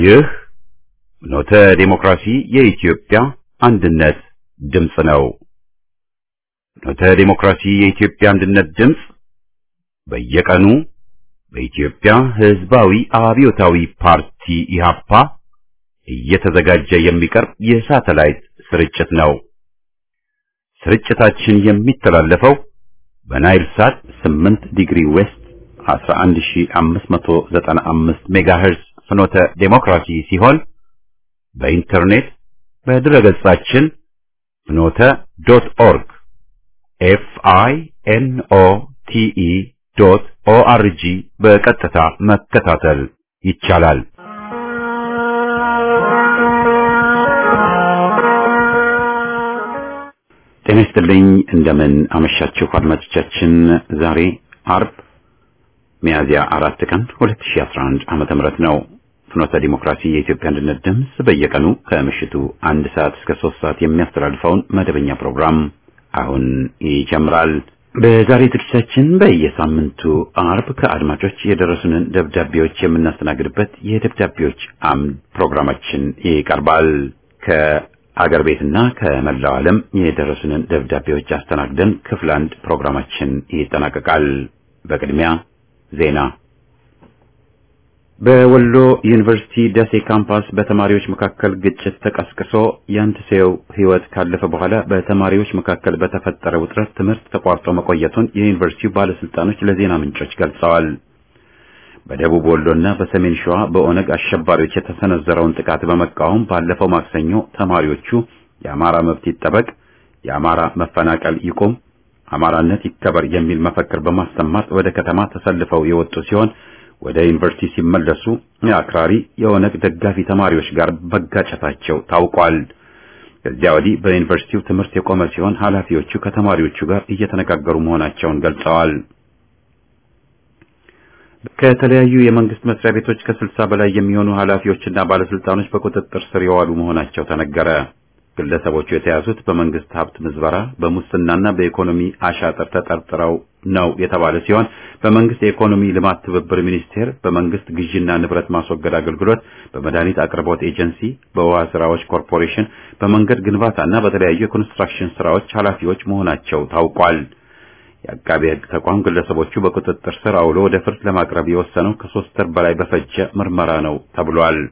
ይህ ኖተ ዴሞክራሲ የኢትዮጵያ አንድነት ድምፅ ነው። ኖተ ዴሞክራሲ የኢትዮጵያ አንድነት ድምፅ በየቀኑ በኢትዮጵያ ሕዝባዊ አብዮታዊ ፓርቲ ኢህአፓ እየተዘጋጀ የሚቀርብ የሳተላይት ስርጭት ነው። ስርጭታችን የሚተላለፈው በናይል ሳት 8 ዲግሪ ዌስት 11595 ሜጋሄርዝ ፍኖተ ዴሞክራሲ ሲሆን በኢንተርኔት በድረገጻችን ፍኖተ ዶት ኦርግ ኤፍ አይ ኤን ኦ ቲ ኢ ዶት ኦ አር ጂ በቀጥታ መከታተል ይቻላል። ጤና ይስጥልኝ። እንደምን አመሻችሁ አድማጮቻችን። ዛሬ አርብ ሚያዝያ አራት ቀን 2011 ዓመተ ምህረት ነው። ፍኖተ ዲሞክራሲ የኢትዮጵያ አንድነት ድምፅ በየቀኑ ከምሽቱ አንድ ሰዓት እስከ ሶስት ሰዓት የሚያስተላልፈውን መደበኛ ፕሮግራም አሁን ይጀምራል። በዛሬ ዝግጅታችን በየሳምንቱ አርብ ከአድማጮች የደረሱንን ደብዳቤዎች የምናስተናግድበት የደብዳቤዎች አምድ ፕሮግራማችን ይቀርባል። ከአገር ቤትና ከመላው ዓለም የደረሱንን ደብዳቤዎች አስተናግደን ክፍል አንድ ፕሮግራማችን ይጠናቀቃል። በቅድሚያ ዜና በወሎ ዩኒቨርሲቲ ደሴ ካምፓስ በተማሪዎች መካከል ግጭት ተቀስቅሶ የአንድ ሰው ሕይወት ካለፈ በኋላ በተማሪዎች መካከል በተፈጠረ ውጥረት ትምህርት ተቋርጦ መቆየቱን የዩኒቨርሲቲው ባለስልጣኖች ለዜና ምንጮች ገልጸዋል። በደቡብ ወሎና በሰሜን ሸዋ በኦነግ አሸባሪዎች የተሰነዘረውን ጥቃት በመቃወም ባለፈው ማክሰኞ ተማሪዎቹ የአማራ መብት ይጠበቅ፣ የአማራ መፈናቀል ይቁም፣ አማራነት ይከበር የሚል መፈክር በማሰማት ወደ ከተማ ተሰልፈው የወጡ ሲሆን ወደ ዩኒቨርሲቲ ሲመለሱ የአክራሪ የኦነግ ደጋፊ ተማሪዎች ጋር መጋጨታቸው ታውቋል። ከዚያ ወዲህ በዩኒቨርሲቲው ትምህርት የቆመ ሲሆን ኃላፊዎቹ ከተማሪዎቹ ጋር እየተነጋገሩ መሆናቸውን ገልጸዋል። ከተለያዩ የመንግስት መስሪያ ቤቶች ከስልሳ በላይ የሚሆኑ ኃላፊዎችና ባለስልጣኖች በቁጥጥር ስር የዋሉ መሆናቸው ተነገረ። ግለሰቦቹ የተያዙት በመንግስት ሀብት ምዝበራ፣ በሙስናና በኢኮኖሚ አሻጥር ተጠርጥረው ነው የተባለ ሲሆን በመንግስት የኢኮኖሚ ልማት ትብብር ሚኒስቴር፣ በመንግስት ግዥና ንብረት ማስወገድ አገልግሎት፣ በመድኃኒት አቅርቦት ኤጀንሲ፣ በውሃ ስራዎች ኮርፖሬሽን፣ በመንገድ ግንባታና በተለያዩ የኮንስትራክሽን ስራዎች ኃላፊዎች መሆናቸው ታውቋል። የአቃቤ ሕግ ተቋም ግለሰቦቹ በቁጥጥር ስር አውሎ ወደ ፍርድ ለማቅረብ የወሰነው ከሶስት ወር በላይ በፈጀ ምርመራ ነው ተብሏል።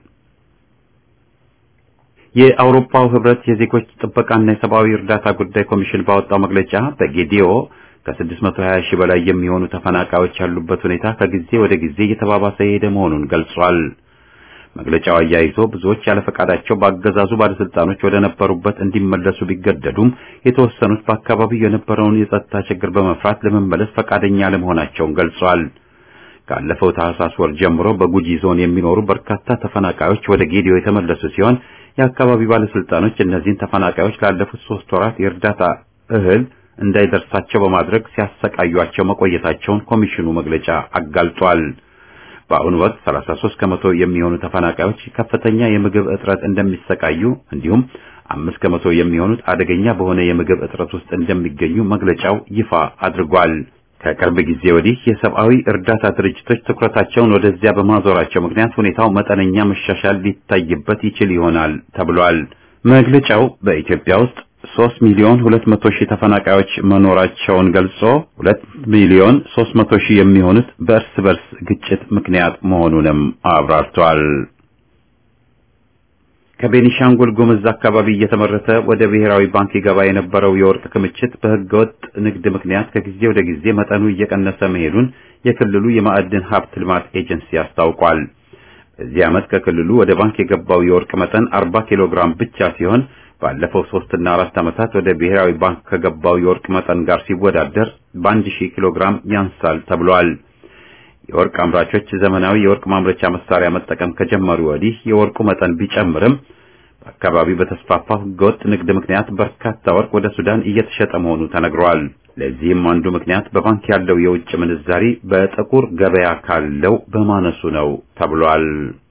የአውሮፓው ህብረት የዜጎች ጥበቃና የሰብአዊ እርዳታ ጉዳይ ኮሚሽን ባወጣው መግለጫ በጌዲዮ ከ620 ሺህ በላይ የሚሆኑ ተፈናቃዮች ያሉበት ሁኔታ ከጊዜ ወደ ጊዜ እየተባባሰ የሄደ መሆኑን ገልጿል። መግለጫው አያይዞ ብዙዎች ያለ ፈቃዳቸው በአገዛዙ ባለስልጣኖች ወደ ነበሩበት እንዲመለሱ ቢገደዱም የተወሰኑት በአካባቢው የነበረውን የጸጥታ ችግር በመፍራት ለመመለስ ፈቃደኛ አለመሆናቸውን ገልጿል። ካለፈው ታህሳስ ወር ጀምሮ በጉጂ ዞን የሚኖሩ በርካታ ተፈናቃዮች ወደ ጌዲዮ የተመለሱ ሲሆን የአካባቢው ባለስልጣኖች እነዚህን ተፈናቃዮች ላለፉት ሶስት ወራት የእርዳታ እህል እንዳይደርሳቸው በማድረግ ሲያሰቃዩቸው መቆየታቸውን ኮሚሽኑ መግለጫ አጋልጧል። በአሁኑ ወቅት 33 ከመቶ የሚሆኑ ተፈናቃዮች ከፍተኛ የምግብ እጥረት እንደሚሰቃዩ እንዲሁም አምስት ከመቶ የሚሆኑት አደገኛ በሆነ የምግብ እጥረት ውስጥ እንደሚገኙ መግለጫው ይፋ አድርጓል። ከቅርብ ጊዜ ወዲህ የሰብአዊ እርዳታ ድርጅቶች ትኩረታቸውን ወደዚያ በማዞራቸው ምክንያት ሁኔታው መጠነኛ መሻሻል ሊታይበት ይችል ይሆናል ተብሏል። መግለጫው በኢትዮጵያ ውስጥ 3 ሚሊዮን 200 ሺህ ተፈናቃዮች መኖራቸውን ገልጾ 2 ሚሊዮን 300 ሺህ የሚሆኑት በእርስ በርስ ግጭት ምክንያት መሆኑንም አብራርቷል። ከቤኒሻንጉል ጉምዝ አካባቢ እየተመረተ ወደ ብሔራዊ ባንክ ይገባ የነበረው የወርቅ ክምችት በህገወጥ ንግድ ምክንያት ከጊዜ ወደ ጊዜ መጠኑ እየቀነሰ መሄዱን የክልሉ የማዕድን ሀብት ልማት ኤጀንሲ አስታውቋል። በዚህ ዓመት ከክልሉ ወደ ባንክ የገባው የወርቅ መጠን 40 ኪሎ ግራም ብቻ ሲሆን ባለፈው ሶስትና አራት ዓመታት ወደ ብሔራዊ ባንክ ከገባው የወርቅ መጠን ጋር ሲወዳደር በአንድ ሺህ ኪሎ ግራም ያንሳል ተብሏል። የወርቅ አምራቾች ዘመናዊ የወርቅ ማምረቻ መሳሪያ መጠቀም ከጀመሩ ወዲህ የወርቁ መጠን ቢጨምርም በአካባቢው በተስፋፋው ህገወጥ ንግድ ምክንያት በርካታ ወርቅ ወደ ሱዳን እየተሸጠ መሆኑ ተነግሯል። ለዚህም አንዱ ምክንያት በባንክ ያለው የውጭ ምንዛሪ በጥቁር ገበያ ካለው በማነሱ ነው ተብሏል።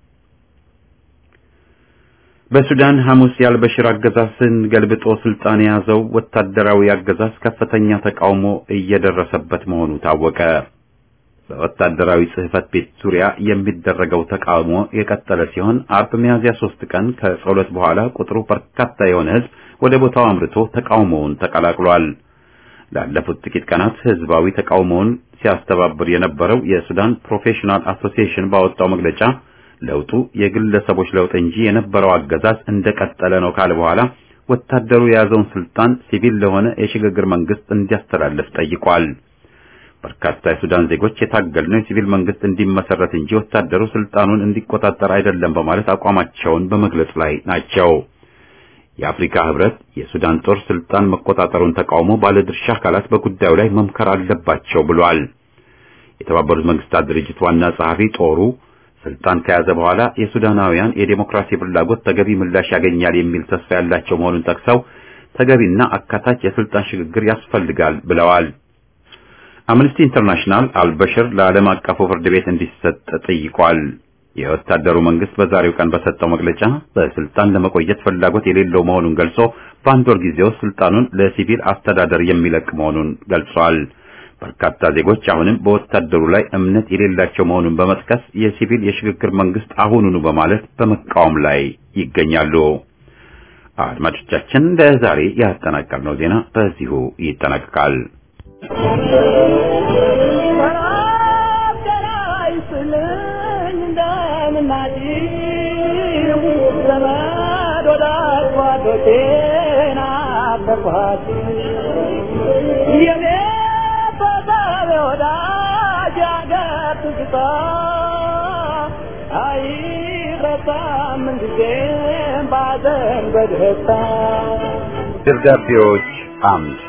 በሱዳን ሐሙስ የአልበሽር አገዛዝን ገልብጦ ስልጣን የያዘው ወታደራዊ አገዛዝ ከፍተኛ ተቃውሞ እየደረሰበት መሆኑ ታወቀ። በወታደራዊ ጽሕፈት ቤት ዙሪያ የሚደረገው ተቃውሞ የቀጠለ ሲሆን አርብ ሚያዝያ ሶስት ቀን ከጸሎት በኋላ ቁጥሩ በርካታ የሆነ ሕዝብ ወደ ቦታው አምርቶ ተቃውሞውን ተቀላቅሏል። ላለፉት ጥቂት ቀናት ህዝባዊ ተቃውሞውን ሲያስተባብር የነበረው የሱዳን ፕሮፌሽናል አሶሲዬሽን ባወጣው መግለጫ ለውጡ የግለሰቦች ለውጥ እንጂ የነበረው አገዛዝ እንደቀጠለ ነው ካለ በኋላ ወታደሩ የያዘውን ስልጣን ሲቪል ለሆነ የሽግግር መንግስት እንዲያስተላልፍ ጠይቋል። በርካታ የሱዳን ዜጎች የታገልነው የሲቪል መንግስት እንዲመሰረት እንጂ ወታደሩ ስልጣኑን እንዲቆጣጠር አይደለም በማለት አቋማቸውን በመግለጽ ላይ ናቸው። የአፍሪካ ህብረት የሱዳን ጦር ስልጣን መቆጣጠሩን ተቃውሞ ባለድርሻ አካላት በጉዳዩ ላይ መምከር አለባቸው ብሏል። የተባበሩት መንግስታት ድርጅት ዋና ጸሐፊ ጦሩ ስልጣን ከያዘ በኋላ የሱዳናውያን የዴሞክራሲ ፍላጎት ተገቢ ምላሽ ያገኛል የሚል ተስፋ ያላቸው መሆኑን ጠቅሰው ተገቢና አካታች የስልጣን ሽግግር ያስፈልጋል ብለዋል። አምነስቲ ኢንተርናሽናል አልበሽር ለዓለም አቀፉ ፍርድ ቤት እንዲሰጥ ጠይቋል። የወታደሩ መንግስት በዛሬው ቀን በሰጠው መግለጫ በስልጣን ለመቆየት ፍላጎት የሌለው መሆኑን ገልጾ በአንድ ወር ጊዜ ውስጥ ስልጣኑን ለሲቪል አስተዳደር የሚለቅ መሆኑን ገልጿል። በርካታ ዜጎች አሁንም በወታደሩ ላይ እምነት የሌላቸው መሆኑን በመጥቀስ የሲቪል የሽግግር መንግስት አሁኑኑ በማለት በመቃወም ላይ ይገኛሉ። አድማጮቻችን ለዛሬ ያጠናቀርነው ዜና በዚሁ ይጠናቀቃል። ደብዳቤዎች አምድ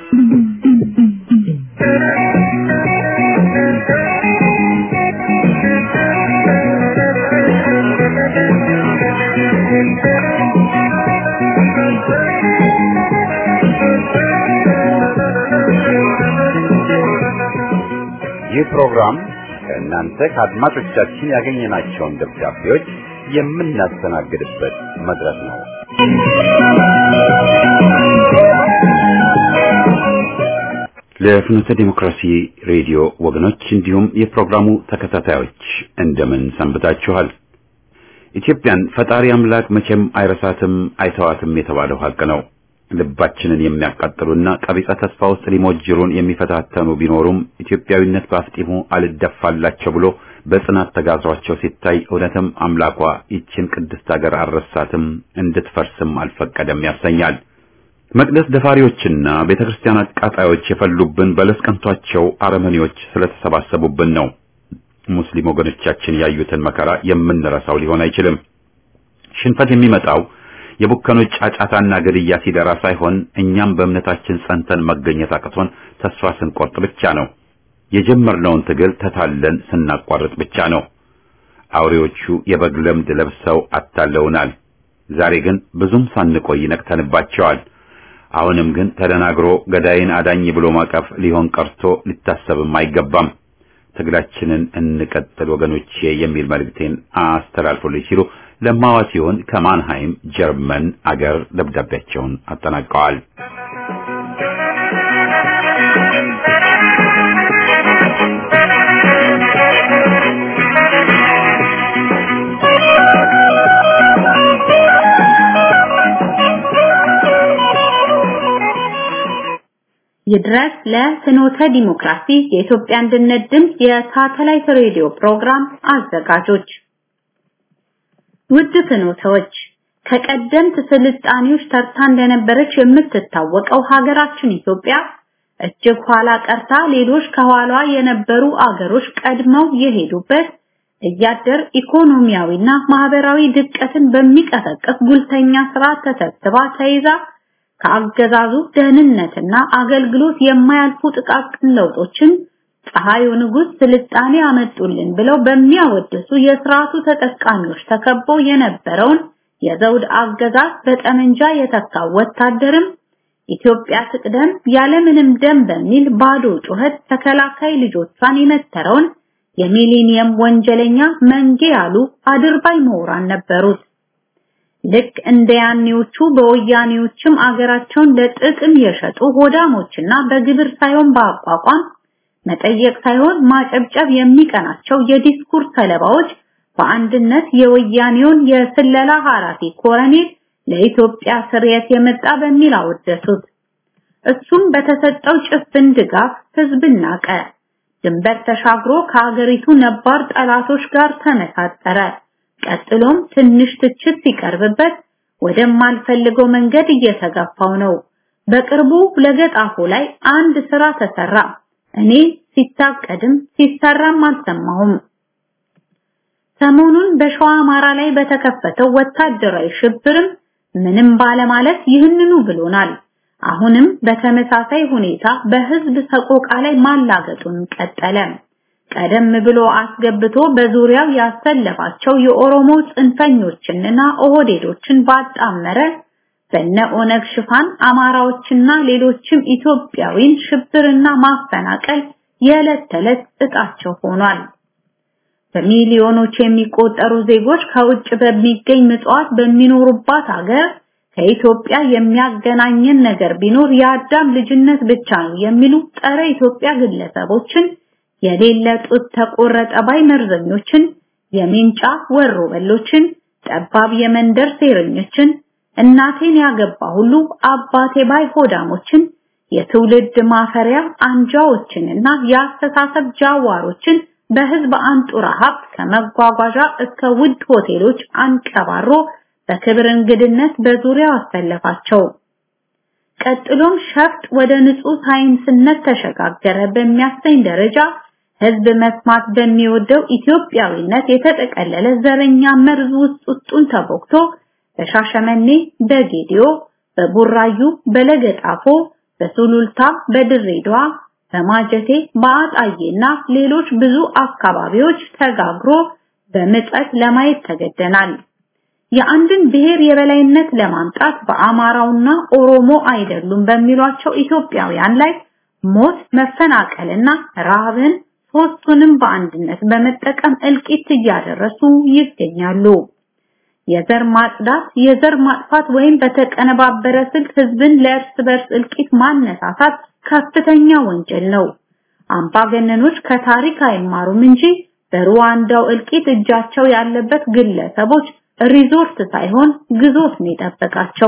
ይህ ፕሮግራም ከእናንተ ከአድማጮቻችን ያገኘናቸውን ደብዳቤዎች የምናስተናግድበት መድረክ ነው። ለፍኖተ ዲሞክራሲ ሬዲዮ ወገኖች እንዲሁም የፕሮግራሙ ተከታታዮች እንደምን ሰንብታችኋል? ኢትዮጵያን ፈጣሪ አምላክ መቼም አይረሳትም አይተዋትም የተባለው ሀቅ ነው። ልባችንን የሚያቃጥሉና ቀቢጸ ተስፋ ውስጥ ሊሞጅሩን የሚፈታተኑ ቢኖሩም ኢትዮጵያዊነት በአፍጢሙ አልደፋላቸው ብሎ በጽናት ተጋዟቸው ሲታይ እውነትም አምላኳ ይችን ቅድስት ሀገር አልረሳትም እንድትፈርስም አልፈቀደም ያሰኛል። መቅደስ ደፋሪዎችና ቤተ ክርስቲያን አቃጣዮች የፈሉብን በለስ ቀንቷቸው አረመኔዎች ስለተሰባሰቡብን ነው። ሙስሊም ወገኖቻችን ያዩትን መከራ የምንረሳው ሊሆን አይችልም። ሽንፈት የሚመጣው የቡከኖች ጫጫታና ግድያ ሲደራ ሳይሆን እኛም በእምነታችን ጸንተን መገኘት አቅቶን ተስፋ ስንቆርጥ ብቻ ነው። የጀመርነውን ትግል ተታለን ስናቋርጥ ብቻ ነው። አውሬዎቹ የበግ ለምድ ለብሰው አታለውናል። ዛሬ ግን ብዙም ሳንቆይ ነቅተንባቸዋል። አሁንም ግን ተደናግሮ ገዳይን አዳኝ ብሎ ማቀፍ ሊሆን ቀርቶ ሊታሰብም አይገባም። ትግላችንን እንቀጥል ወገኖቼ የሚል መልእክቴን አስተላልፎልኝ ሲሉ ለማዋ ሲሆን ከማንሃይም ጀርመን አገር ደብዳቤያቸውን አጠናቀዋል። ይድረስ ለፍኖተ ዲሞክራሲ የኢትዮጵያ አንድነት ድምፅ የሳተላይት ሬዲዮ ፕሮግራም አዘጋጆች ውድ ፍኖተዎች ከቀደምት ስልጣኔዎች ተርታ እንደነበረች የምትታወቀው ሀገራችን ኢትዮጵያ እጅግ ኋላ ቀርታ ሌሎች ከኋላ የነበሩ አገሮች ቀድመው የሄዱበት እያደር ኢኮኖሚያዊና ማህበራዊ ድቀትን በሚቀሰቅስ ጉልተኛ ስራ ተሰብስባ ተይዛ ከአገዛዙ ደህንነትና አገልግሎት የማያልፉ ጥቃቅን ለውጦችን ፀሐዩ ንጉሥ ስልጣኔ አመጡልን ብለው በሚያወድሱ የስርዓቱ ተጠቃሚዎች ተከቦ የነበረውን የዘውድ አገዛዝ በጠመንጃ የተካው ወታደርም ኢትዮጵያ ትቅደም ያለምንም ደም በሚል ባዶ ጩኸት ተከላካይ ልጆቿን የመተረውን የሚሊኒየም ወንጀለኛ መንጌ ያሉ አድርባይ ምሁራን ነበሩት። ልክ እንደ ያኔዎቹ በወያኔዎችም አገራቸውን ለጥቅም የሸጡ ሆዳሞችና በግብር ሳይሆን በአቋቋም መጠየቅ ሳይሆን ማጨብጨብ የሚቀናቸው የዲስኩር ሰለባዎች በአንድነት የወያኔውን የስለላ ኃላፊ ኮረኔል ለኢትዮጵያ ስርየት የመጣ በሚል አወደሱት። እሱም በተሰጠው ጭፍን ድጋፍ ህዝብን ናቀ። ድንበር ተሻግሮ ከሀገሪቱ ነባር ጠላቶች ጋር ተመሳጠረ። ቀጥሎም ትንሽ ትችት ሲቀርብበት ወደማልፈልገው መንገድ እየተገፋው ነው። በቅርቡ ለገጣፎ ላይ አንድ ስራ ተሰራ። እኔ ሲታቀድም ሲሰራም አልሰማሁም። ሰሞኑን በሸዋ አማራ ላይ በተከፈተው ወታደራዊ ሽብርም ምንም ባለማለት ይህንኑ ብሎናል። አሁንም በተመሳሳይ ሁኔታ በህዝብ ሰቆቃ ላይ ማላገጡን ቀጠለ። ቀደም ብሎ አስገብቶ በዙሪያው ያሰለፋቸው የኦሮሞ ጽንፈኞችንና ኦህዴዶችን ባጣመረ በነ ኦነግ ሽፋን አማራዎችና ሌሎችም ኢትዮጵያዊን ሽብርና ማፈናቀል የዕለት ተዕለት እጣቸው ሆኗል። በሚሊዮኖች የሚቆጠሩ ዜጎች ከውጭ በሚገኝ ምጽዋት በሚኖሩባት ሀገር ከኢትዮጵያ የሚያገናኘን ነገር ቢኖር የአዳም ልጅነት ብቻ ነው የሚሉ ጸረ ኢትዮጵያ ግለሰቦችን የሌለ ጡት ተቆረጠ ባይ መርዘኞችን፣ የሜንጫ ወሮ በሎችን፣ ጠባብ የመንደር ሴረኞችን፣ እናቴን ያገባ ሁሉ አባቴ ባይ ሆዳሞችን፣ የትውልድ ማፈሪያ አንጃዎችንና የአስተሳሰብ ጃዋሮችን በህዝብ አንጡራ ሀብት ከመጓጓዣ እስከ ውድ ሆቴሎች አንቀባሮ በክብር እንግድነት በዙሪያው አሰለፋቸው። ቀጥሎም ሸፍጥ ወደ ንጹህ ሳይንስነት ተሸጋገረ በሚያሰኝ ደረጃ ህዝብ መስማት በሚወደው ኢትዮጵያዊነት የተጠቀለለ ዘረኛ መርዝ ውስጥ ውስጡን ተቦክቶ በሻሸመኔ፣ በጌዲዮ፣ በቡራዩ፣ በለገጣፎ፣ በሱሉልታ፣ በድሬዳዋ፣ በማጀቴ፣ በአጣዬና ሌሎች ብዙ አካባቢዎች ተጋግሮ በምጸት ለማየት ተገደናል። የአንድን ብሔር የበላይነት ለማምጣት በአማራውና ኦሮሞ አይደሉም በሚሏቸው ኢትዮጵያውያን ላይ ሞት፣ መፈናቀልና ረሃብን ሶስቱንም በአንድነት በመጠቀም እልቂት እያደረሱ ይገኛሉ። የዘር ማጽዳት፣ የዘር ማጥፋት ወይም በተቀነባበረ ስልት ህዝብን ለእርስ በርስ እልቂት ማነሳሳት ከፍተኛ ወንጀል ነው። አምባገነኖች ከታሪክ አይማሩም እንጂ በሩዋንዳው እልቂት እጃቸው ያለበት ግለሰቦች ሪዞርት ሳይሆን ግዞት ነው የጠበቃቸው።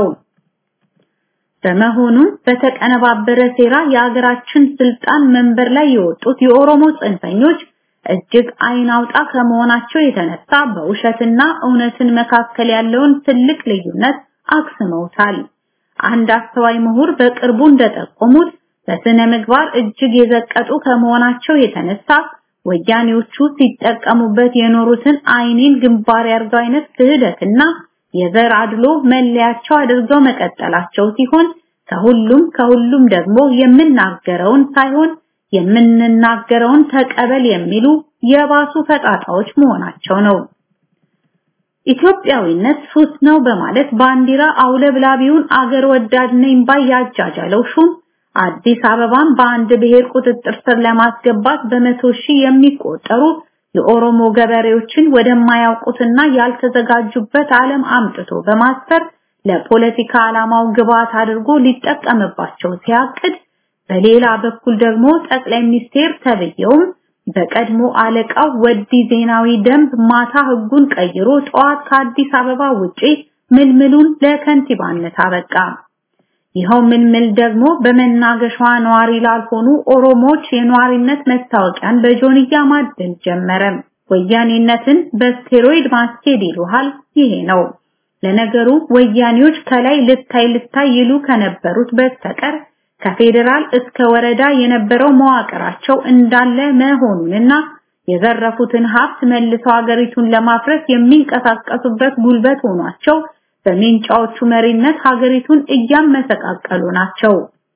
በመሆኑም በተቀነባበረ ሴራ የሀገራችን ስልጣን መንበር ላይ የወጡት የኦሮሞ ጽንፈኞች እጅግ አይን አውጣ ከመሆናቸው የተነሳ በውሸትና እውነትን መካከል ያለውን ትልቅ ልዩነት አክስመውታል። አንድ አስተዋይ ምሁር በቅርቡ እንደጠቆሙት በስነ ምግባር እጅግ የዘቀጡ ከመሆናቸው የተነሳ ወያኔዎቹ ሲጠቀሙበት የኖሩትን አይኔን ግንባር ያርገው አይነት ክህደትና የዘር አድሎ መለያቸው አድርገው መቀጠላቸው ሲሆን ከሁሉም ከሁሉም ደግሞ የምናገረውን ሳይሆን የምንናገረውን ተቀበል የሚሉ የባሱ ፈጣጣዎች መሆናቸው ነው። ኢትዮጵያዊነት ሱስ ነው በማለት ባንዲራ አውለብላቢውን አገር ወዳድ ነኝ ባይ ያጃጃለው ሹም አዲስ አበባን በአንድ ብሔር ቁጥጥር ስር ለማስገባት በመቶ ሺህ የሚቆጠሩ የኦሮሞ ገበሬዎችን ወደማያውቁትና ያልተዘጋጁበት ዓለም አምጥቶ በማስፈር ለፖለቲካ ዓላማው ግብዓት አድርጎ ሊጠቀምባቸው ሲያቅድ፣ በሌላ በኩል ደግሞ ጠቅላይ ሚኒስቴር ተብየውም በቀድሞ አለቃው ወዲ ዜናዊ ደንብ ማታ ህጉን ቀይሮ ጠዋት ከአዲስ አበባ ውጪ ምልምሉን ለከንቲባነት አበቃ። ይኸው ምልምል ደግሞ በመናገሻዋ ነዋሪ ላልሆኑ ኦሮሞዎች የነዋሪነት መታወቂያን በጆንያ ማደል ጀመረ። ወያኔነትን በስቴሮይድ ማስኬድ ይሉሃል። ይሄ ነው። ለነገሩ ወያኔዎች ከላይ ልታይ ልታይ ይሉ ከነበሩት በስተቀር ከፌዴራል እስከ ወረዳ የነበረው መዋቅራቸው እንዳለ መሆኑንና የዘረፉትን ሀብት መልሰው ሀገሪቱን ለማፍረስ የሚንቀሳቀሱበት ጉልበት ሆኗቸው በሜንጫዎቹ መሪነት ሀገሪቱን እያመሰቃቀሉ ናቸው።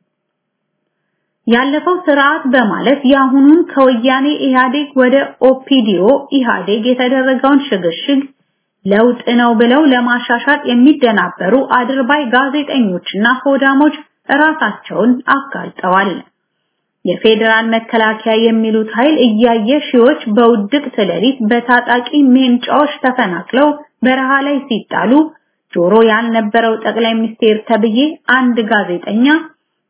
ያለፈው ስርዓት በማለት የአሁኑን ከወያኔ ኢህአዴግ ወደ ኦፒዲዮ ኢህአዴግ የተደረገውን ሽግሽግ ለውጥ ነው ብለው ለማሻሻጥ የሚደናበሩ አድርባይ ጋዜጠኞችና ሆዳሞች ራሳቸውን አጋልጠዋል። የፌዴራል መከላከያ የሚሉት ኃይል እያየ ሺዎች በውድቅት ሌሊት በታጣቂ ሜንጫዎች ተፈናቅለው በረሃ ላይ ሲጣሉ ጆሮ ያልነበረው ጠቅላይ ሚኒስቴር ተብዬ አንድ ጋዜጠኛ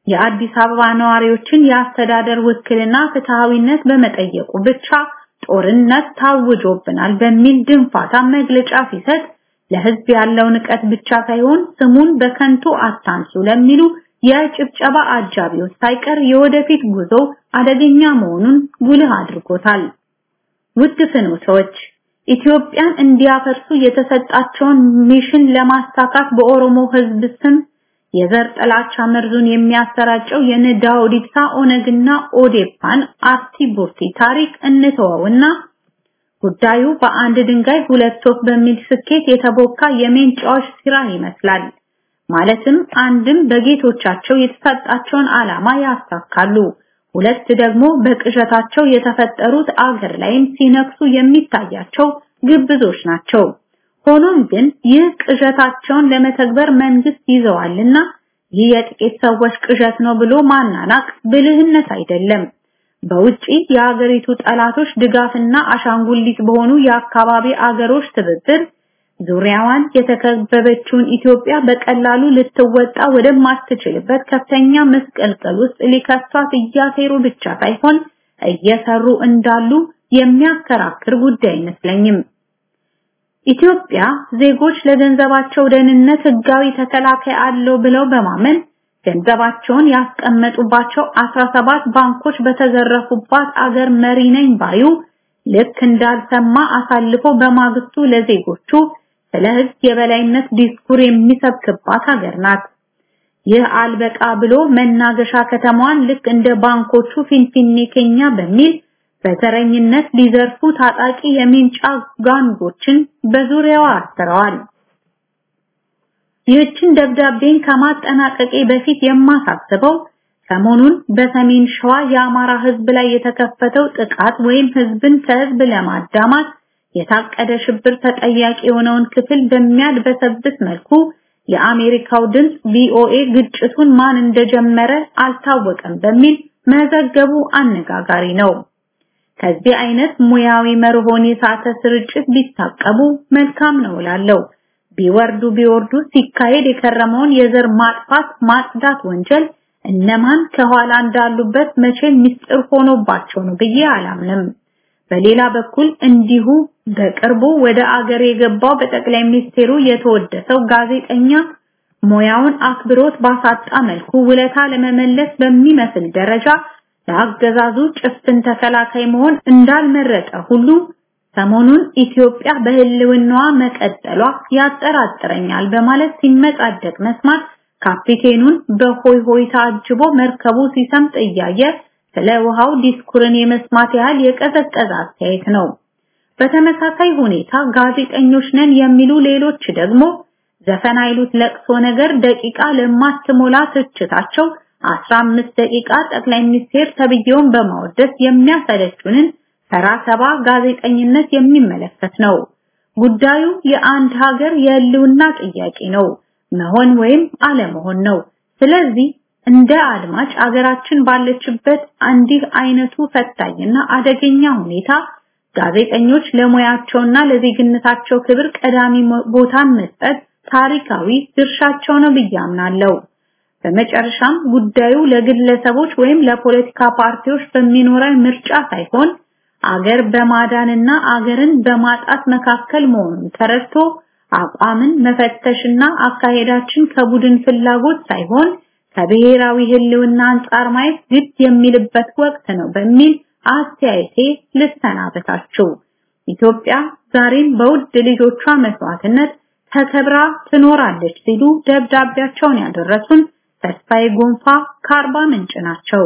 የአዲስ አበባ ነዋሪዎችን የአስተዳደር ውክልና ፍትሃዊነት በመጠየቁ ብቻ ጦርነት ታውጆብናል በሚል ድንፋታ መግለጫ ሲሰጥ ለህዝብ ያለው ንቀት ብቻ ሳይሆን ስሙን በከንቱ አታንሱ ለሚሉ የጭብጨባ አጃቢዎች ሳይቀር የወደፊት ጉዞ አደገኛ መሆኑን ጉልህ አድርጎታል። ውድ ፍኖቶች ኢትዮጵያን እንዲያፈርሱ የተሰጣቸውን ሚሽን ለማሳካት በኦሮሞ ህዝብ ስም የዘር ጥላቻ መርዙን የሚያሰራጨው የነ ዳውድ ኢብሳ ኦነግና ኦዴፓን አርቲ ቡርቲ ታሪክ እንተወውና ጉዳዩ በአንድ ድንጋይ ሁለት ወፍ በሚል ስኬት የተቦካ የሜንጫዎች ስራ ይመስላል። ማለትም አንድም በጌቶቻቸው የተሰጣቸውን ዓላማ ያሳካሉ፣ ሁለት ደግሞ በቅዠታቸው የተፈጠሩት አገር ላይም ሲነክሱ የሚታያቸው ግብዞች ናቸው። ሆኖም ግን ይህ ቅዠታቸውን ለመተግበር መንግስት ይዘዋልና ይህ የጥቂት ሰዎች ቅዠት ነው ብሎ ማናናቅ ብልህነት አይደለም። በውጪ የሀገሪቱ ጠላቶች ድጋፍና አሻንጉሊት በሆኑ የአካባቢ አገሮች ትብብር ዙሪያዋን የተከበበችውን ኢትዮጵያ በቀላሉ ልትወጣ ወደማትችልበት ከፍተኛ መስቀልቀል ውስጥ ሊከቷት እያሴሩ ብቻ ሳይሆን እየሰሩ እንዳሉ የሚያከራክር ጉዳይ አይመስለኝም። ኢትዮጵያ ዜጎች ለገንዘባቸው ደህንነት ህጋዊ ተከላካይ አለው ብለው በማመን ገንዘባቸውን ያስቀመጡባቸው 17 ባንኮች በተዘረፉባት አገር መሪ ነኝ ባዩ ልክ እንዳልሰማ አሳልፎ በማግስቱ ለዜጎቹ ስለ ህግ የበላይነት ዲስኩር የሚሰብክባት ሀገር ናት። ይህ አልበቃ ብሎ መናገሻ ከተማዋን ልክ እንደ ባንኮቹ ፊንፊኔ ኬኛ በሚል በተረኝነት ሊዘርፉ ታጣቂ የሚንጫ ጋንጎችን በዙሪያዋ አስረዋል። ይህችን ደብዳቤን ከማጠናቀቄ በፊት የማሳስበው ሰሞኑን በሰሜን ሸዋ የአማራ ህዝብ ላይ የተከፈተው ጥቃት ወይም ህዝብን ከህዝብ ለማዳማት የታቀደ ሽብር ተጠያቂ የሆነውን ክፍል በሚያድበሰብስ መልኩ የአሜሪካው ድምፅ ቪኦኤ ግጭቱን ማን እንደጀመረ አልታወቀም በሚል መዘገቡ አነጋጋሪ ነው። ከዚህ አይነት ሙያዊ መርሆን የሳተ ስርጭት ቢታቀቡ መልካም ነው እላለሁ። ቢወርዱ ቢወርዱ ሲካሄድ የከረመውን የዘር ማጥፋት ማጽዳት ወንጀል እነማን ከኋላ እንዳሉበት መቼም ምስጢር ሆኖባቸው ነው ብዬ አላምንም። በሌላ በኩል እንዲሁ በቅርቡ ወደ አገር የገባው በጠቅላይ ሚኒስቴሩ የተወደሰው ጋዜጠኛ ሙያውን አክብሮት ባሳጣ መልኩ ውለታ ለመመለስ በሚመስል ደረጃ ለአገዛዙ ጭፍን ተከላካይ መሆን እንዳልመረጠ ሁሉ ሰሞኑን ኢትዮጵያ በህልውናዋ መቀጠሏ ያጠራጥረኛል በማለት ሲመጻደቅ መስማት ካፒቴኑን በሆይ ሆይታ አጅቦ መርከቡ ሲሰምጥ እያየ ስለ ውሃው ዲስኩርን የመስማት ያህል የቀዘቀዘ አስተያየት ነው። በተመሳሳይ ሁኔታ ጋዜጠኞች ነን የሚሉ ሌሎች ደግሞ ዘፈን አይሉት ለቅሶ ነገር ደቂቃ ለማትሞላ ትችታቸው 15 ደቂቃ ጠቅላይ ሚኒስቴር ተብዬውን በማወደስ የሚያሰለቹንን ተራ ሰባ ጋዜጠኝነት የሚመለከት ነው። ጉዳዩ የአንድ ሀገር የህልውና ጥያቄ ነው፣ መሆን ወይም አለመሆን ነው። ስለዚህ እንደ አድማጭ አገራችን ባለችበት እንዲህ አይነቱ ፈታኝና አደገኛ ሁኔታ ጋዜጠኞች ለሙያቸውና ለዜግነታቸው ክብር ቀዳሚ ቦታን መስጠት ታሪካዊ ድርሻቸው ነው ብዬ አምናለሁ። በመጨረሻም ጉዳዩ ለግለሰቦች ወይም ለፖለቲካ ፓርቲዎች በሚኖረን ምርጫ ሳይሆን አገር በማዳንና አገርን በማጣት መካከል መሆኑን ተረድቶ አቋምን መፈተሽና አካሄዳችን ከቡድን ፍላጎት ሳይሆን ከብሔራዊ ህልውና አንጻር ማየት ግድ የሚልበት ወቅት ነው በሚል አስተያየቴ ልሰናበታችሁ። ኢትዮጵያ ዛሬም በውድ ልጆቿ መስዋዕትነት ተከብራ ትኖራለች ሲሉ ደብዳቤያቸውን ያደረሱን ተስፋዬ ጎንፋ ከአርባ ምንጭ ናቸው።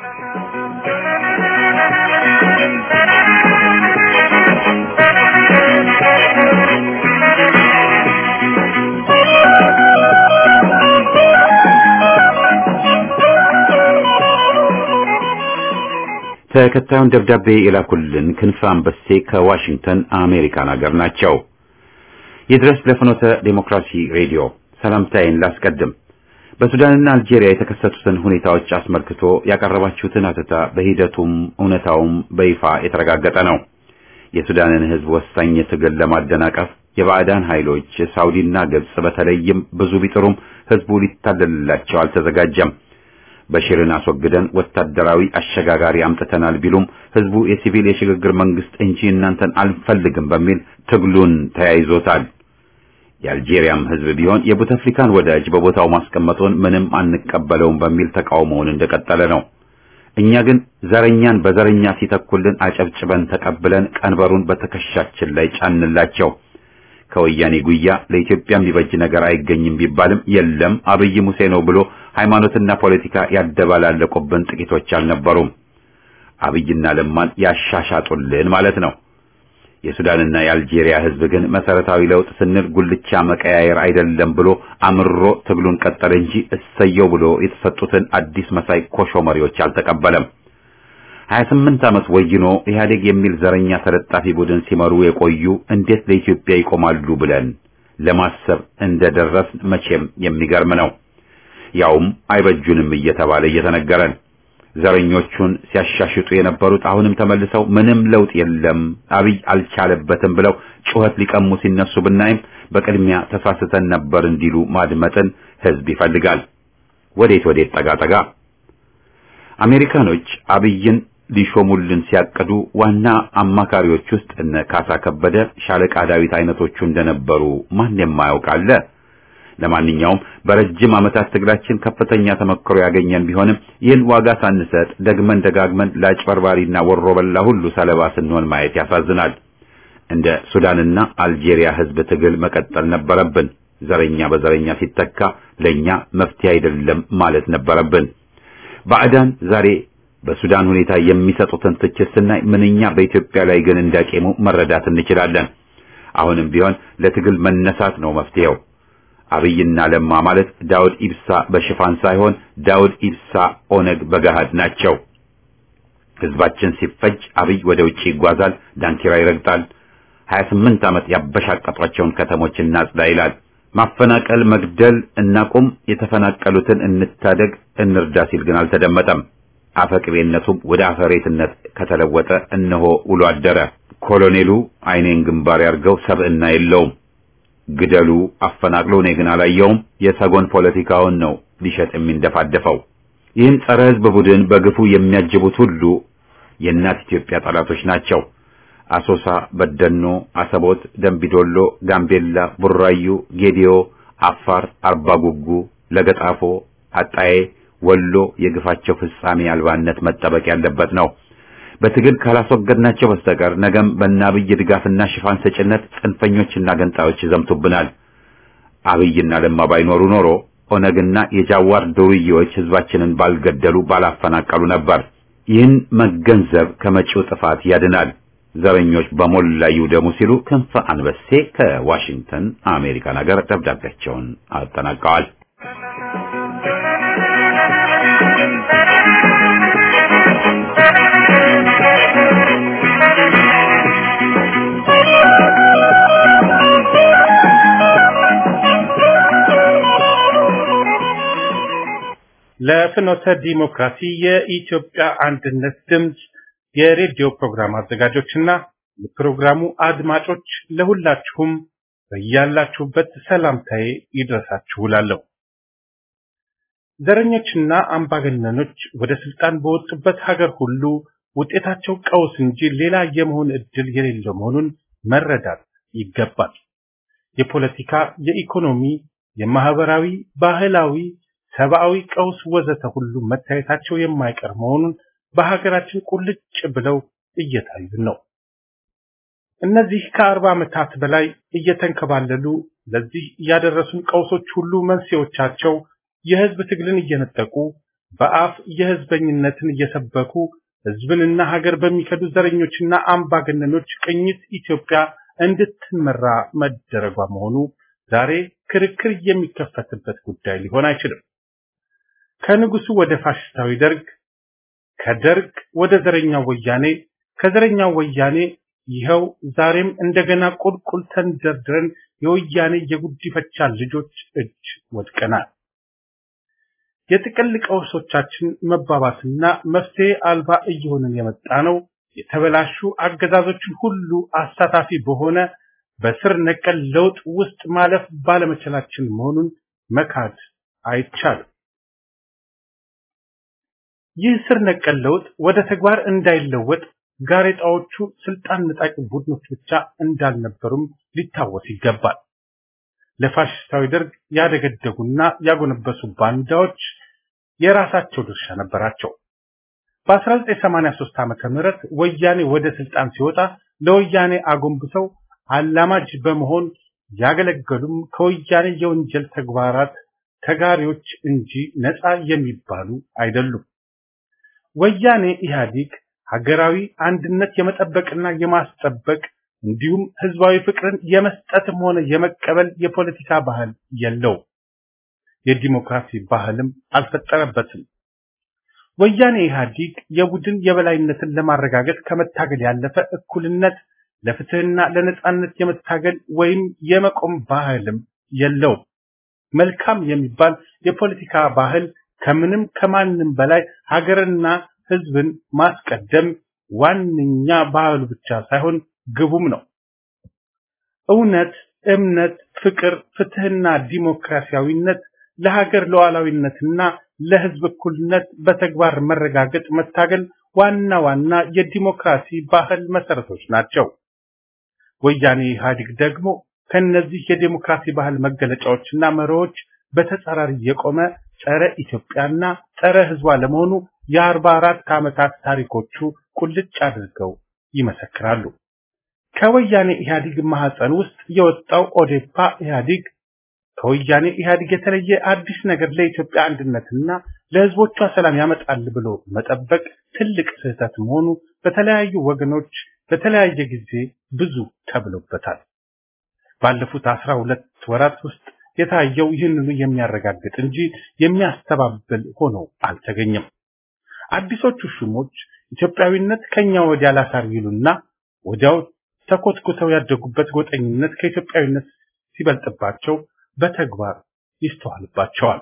ተከታዩን ደብዳቤ የላኩልን ክንፈ አንበሴ ከዋሽንግተን አሜሪካን ሀገር ናቸው። ይድረስ ለፍኖተ ዴሞክራሲ ሬዲዮ ሰላምታዬን ላስቀድም። በሱዳንና አልጄሪያ የተከሰቱትን ሁኔታዎች አስመልክቶ ያቀረባችሁትን አተታ በሂደቱም እውነታውም በይፋ የተረጋገጠ ነው። የሱዳንን ሕዝብ ወሳኝ ትግል ለማደናቀፍ የባዕዳን ኃይሎች ሳውዲና ግብጽ በተለይም ብዙ ቢጥሩም ሕዝቡ ሊታለልላቸው አልተዘጋጀም። በሽርን አስወግደን ወታደራዊ አሸጋጋሪ አምጥተናል ቢሉም ህዝቡ የሲቪል የሽግግር መንግስት እንጂ እናንተን አልፈልግም በሚል ትግሉን ተያይዞታል። የአልጄሪያም ህዝብ ቢሆን የቡተፍሊካን ወዳጅ በቦታው ማስቀመጡን ምንም አንቀበለውም በሚል ተቃውሞውን እንደቀጠለ ነው። እኛ ግን ዘረኛን በዘረኛ ሲተኩልን አጨብጭበን ተቀብለን ቀንበሩን በትከሻችን ላይ ጫንላቸው። ከወያኔ ጉያ ለኢትዮጵያ የሚበጅ ነገር አይገኝም ቢባልም የለም አብይ ሙሴ ነው ብሎ ሃይማኖትና ፖለቲካ ያደባላለቁብን ጥቂቶች አልነበሩም። አብይና ለማን ያሻሻጡልን ማለት ነው። የሱዳንና የአልጄሪያ ህዝብ ግን መሰረታዊ ለውጥ ስንል ጉልቻ መቀያየር አይደለም ብሎ አምሮ ትግሉን ቀጠለ እንጂ እሰየው ብሎ የተሰጡትን አዲስ መሳይ ኮሾ መሪዎች አልተቀበለም። 28 ዓመት ወይኖ ኢህአዴግ የሚል ዘረኛ ተለጣፊ ቡድን ሲመሩ የቆዩ እንዴት ለኢትዮጵያ ይቆማሉ ብለን ለማሰብ እንደደረስን መቼም የሚገርም ነው። ያውም አይበጁንም እየተባለ እየተነገረን ዘረኞቹን ሲያሻሽጡ የነበሩት አሁንም ተመልሰው ምንም ለውጥ የለም አብይ አልቻለበትም ብለው ጩኸት ሊቀሙ ሲነሱ ብናይም በቅድሚያ ተሳስተን ነበር እንዲሉ ማድመጥን ህዝብ ይፈልጋል። ወዴት ወዴት ጠጋ ጠጋ። አሜሪካኖች አብይን ሊሾሙልን ሲያቅዱ ዋና አማካሪዎች ውስጥ እነ ካሳ ከበደ፣ ሻለቃ ዳዊት አይነቶቹ እንደነበሩ ማን የማያውቅ አለ? ለማንኛውም በረጅም ዓመታት ትግላችን ከፍተኛ ተመክሮ ያገኘን ቢሆንም ይህን ዋጋ ሳንሰጥ ደግመን ደጋግመን ለአጭበርባሪና ወሮ በላ ሁሉ ሰለባ ስንሆን ማየት ያሳዝናል። እንደ ሱዳንና አልጄሪያ ህዝብ ትግል መቀጠል ነበረብን። ዘረኛ በዘረኛ ሲተካ ለኛ መፍትሄ አይደለም ማለት ነበረብን። ባዕዳን ዛሬ በሱዳን ሁኔታ የሚሰጡትን ትችት ስናይ ምንኛ በኢትዮጵያ ላይ ግን እንዳቄሙ መረዳት እንችላለን። አሁንም ቢሆን ለትግል መነሳት ነው መፍትሄው። አብይና ለማ ማለት ዳውድ ኢብሳ በሽፋን ሳይሆን ዳውድ ኢብሳ ኦነግ በገሃድ ናቸው። ህዝባችን ሲፈጅ አብይ ወደ ውጪ ይጓዛል፣ ዳንኪራ ይረግጣል። 28 ዓመት ያበሻቀጧቸውን ከተሞች እናጽዳ ይላል። ማፈናቀል፣ መግደል እናቁም፣ የተፈናቀሉትን እንታደግ፣ እንርዳ ሲል ግን አልተደመጠም። አፈቅቤነቱም ወደ አፈሬትነት ከተለወጠ እነሆ ውሎ አደረ። ኮሎኔሉ አይኔን ግንባር ያርገው ሰብዕና የለውም። ግደሉ፣ አፈናቅሎ እኔ ግን አላየውም። የሰጎን ፖለቲካውን ነው ሊሸጥ የሚንደፋደፈው። ይህን ጸረ ህዝብ ቡድን በግፉ የሚያጅቡት ሁሉ የእናት ኢትዮጵያ ጠላቶች ናቸው። አሶሳ፣ በደኖ፣ አሰቦት፣ ደንቢዶሎ፣ ጋምቤላ፣ ቡራዩ፣ ጌዲዮ፣ አፋር፣ አርባጉጉ፣ ለገጣፎ፣ አጣዬ፣ ወሎ የግፋቸው ፍጻሜ አልባነት መጠበቅ ያለበት ነው። በትግል ካላስወገድናቸው በስተቀር ነገም በአብይ ድጋፍና ሽፋን ሰጭነት ጽንፈኞችና ገንጣዮች ይዘምቱብናል። አብይና ለማ ባይኖሩ ኖሮ ኦነግና የጃዋር ዱርዬዎች ህዝባችንን ባልገደሉ ባላፈናቀሉ ነበር። ይህን መገንዘብ ከመጪው ጥፋት ያድናል። ዘረኞች በሞላ ይውደሙ ሲሉ ክንፈ አንበሴ ከዋሽንግተን አሜሪካን ሀገር ደብዳቤያቸውን አጠናቀዋል። ለፍኖተ ዲሞክራሲ የኢትዮጵያ አንድነት ድምፅ የሬዲዮ ፕሮግራም አዘጋጆችና የፕሮግራሙ አድማጮች ለሁላችሁም በያላችሁበት ሰላምታዬ ይድረሳችሁ እላለሁ። ዘረኞችና አምባገነኖች ወደ ስልጣን በወጡበት ሀገር ሁሉ ውጤታቸው ቀውስ እንጂ ሌላ የመሆን እድል የሌለው መሆኑን መረዳት ይገባል። የፖለቲካ፣ የኢኮኖሚ፣ የማህበራዊ፣ ባህላዊ ሰብአዊ ቀውስ ወዘተ ሁሉ መታየታቸው የማይቀር መሆኑን በሀገራችን ቁልጭ ብለው እየታዩ ነው። እነዚህ ከአርባ ዓመታት በላይ እየተንከባለሉ ለዚህ ያደረሱን ቀውሶች ሁሉ መንስኤዎቻቸው የህዝብ ትግልን እየነጠቁ በአፍ የህዝበኝነትን እየሰበኩ ህዝብንና ሀገር በሚከዱ ዘረኞችና አምባገነኖች ቅኝት ኢትዮጵያ እንድትመራ መደረጓ መሆኑ ዛሬ ክርክር የሚከፈትበት ጉዳይ ሊሆን አይችልም። ከንጉሱ ወደ ፋሽስታዊ ደርግ፣ ከደርግ ወደ ዘረኛው ወያኔ፣ ከዘረኛው ወያኔ ይኸው ዛሬም እንደገና ቁልቁል ተንደርድረን የወያኔ የጉዲፈቻ ልጆች እጅ ወድቀናል። የጥቅል ቀውሶቻችን መባባስና መፍትሄ አልባ እየሆንን የመጣ ነው። የተበላሹ አገዛዞችን ሁሉ አሳታፊ በሆነ በስር ነቀል ለውጥ ውስጥ ማለፍ ባለመቻላችን መሆኑን መካድ አይቻልም። ይህ ስር ነቀል ለውጥ ወደ ተግባር እንዳይለወጥ ጋሬጣዎቹ ስልጣን ነጣቂ ቡድኖች ብቻ እንዳልነበሩም ሊታወስ ይገባል። ለፋሽስታዊ ደርግ ያደገደጉና ያጎነበሱ ባንዳዎች የራሳቸው ድርሻ ነበራቸው። በ1983 ዓመተ ምህረት ወያኔ ወደ ስልጣን ሲወጣ ለወያኔ አጎንብሰው አላማጅ በመሆን ያገለገሉም ከወያኔ የወንጀል ተግባራት ተጋሪዎች እንጂ ነፃ የሚባሉ አይደሉም። ወያኔ ኢህአዴግ ሀገራዊ አንድነት የመጠበቅና የማስጠበቅ እንዲሁም ህዝባዊ ፍቅርን የመስጠትም ሆነ የመቀበል የፖለቲካ ባህል የለው። የዲሞክራሲ ባህልም አልፈጠረበትም። ወያኔ ኢህአዴግ የቡድን የበላይነትን ለማረጋገጥ ከመታገል ያለፈ እኩልነት ለፍትህና ለነጻነት የመታገል ወይም የመቆም ባህልም የለውም። መልካም የሚባል የፖለቲካ ባህል ከምንም ከማንም በላይ ሀገርና ህዝብን ማስቀደም ዋነኛ ባህሉ ብቻ ሳይሆን ግቡም ነው። እውነት፣ እምነት፣ ፍቅር፣ ፍትህና ዲሞክራሲያዊነት ለሀገር ሉዓላዊነትና ለህዝብ እኩልነት በተግባር መረጋገጥ መታገል ዋና ዋና የዲሞክራሲ ባህል መሰረቶች ናቸው። ወያኔ ኢህአዴግ ደግሞ ከነዚህ የዲሞክራሲ ባህል መገለጫዎችና መርሆች በተጻራሪ የቆመ ጸረ ኢትዮጵያና ጸረ ህዝቧ ለመሆኑ የአርባ አራት ዓመታት ታሪኮቹ ቁልጭ አድርገው ይመሰክራሉ። ከወያኔ ኢህአዴግ ማህፀን ውስጥ የወጣው ኦዴፓ ኢህአዴግ ከወያኔ ኢህአዴግ የተለየ አዲስ ነገር ለኢትዮጵያ አንድነትና ለህዝቦቿ ሰላም ያመጣል ብሎ መጠበቅ ትልቅ ስህተት መሆኑ በተለያዩ ወገኖች በተለያየ ጊዜ ብዙ ተብሎበታል። ባለፉት አስራ ሁለት ወራት ውስጥ የታየው ይህንኑ የሚያረጋግጥ እንጂ የሚያስተባብል ሆኖ አልተገኘም። አዲሶቹ ሹሞች ኢትዮጵያዊነት ከኛ ወዲያ ላሳር ይሉና ወዲያው ተኮትኩተው ያደጉበት ጎጠኝነት ከኢትዮጵያዊነት ሲበልጥባቸው በተግባር ይስተዋልባቸዋል።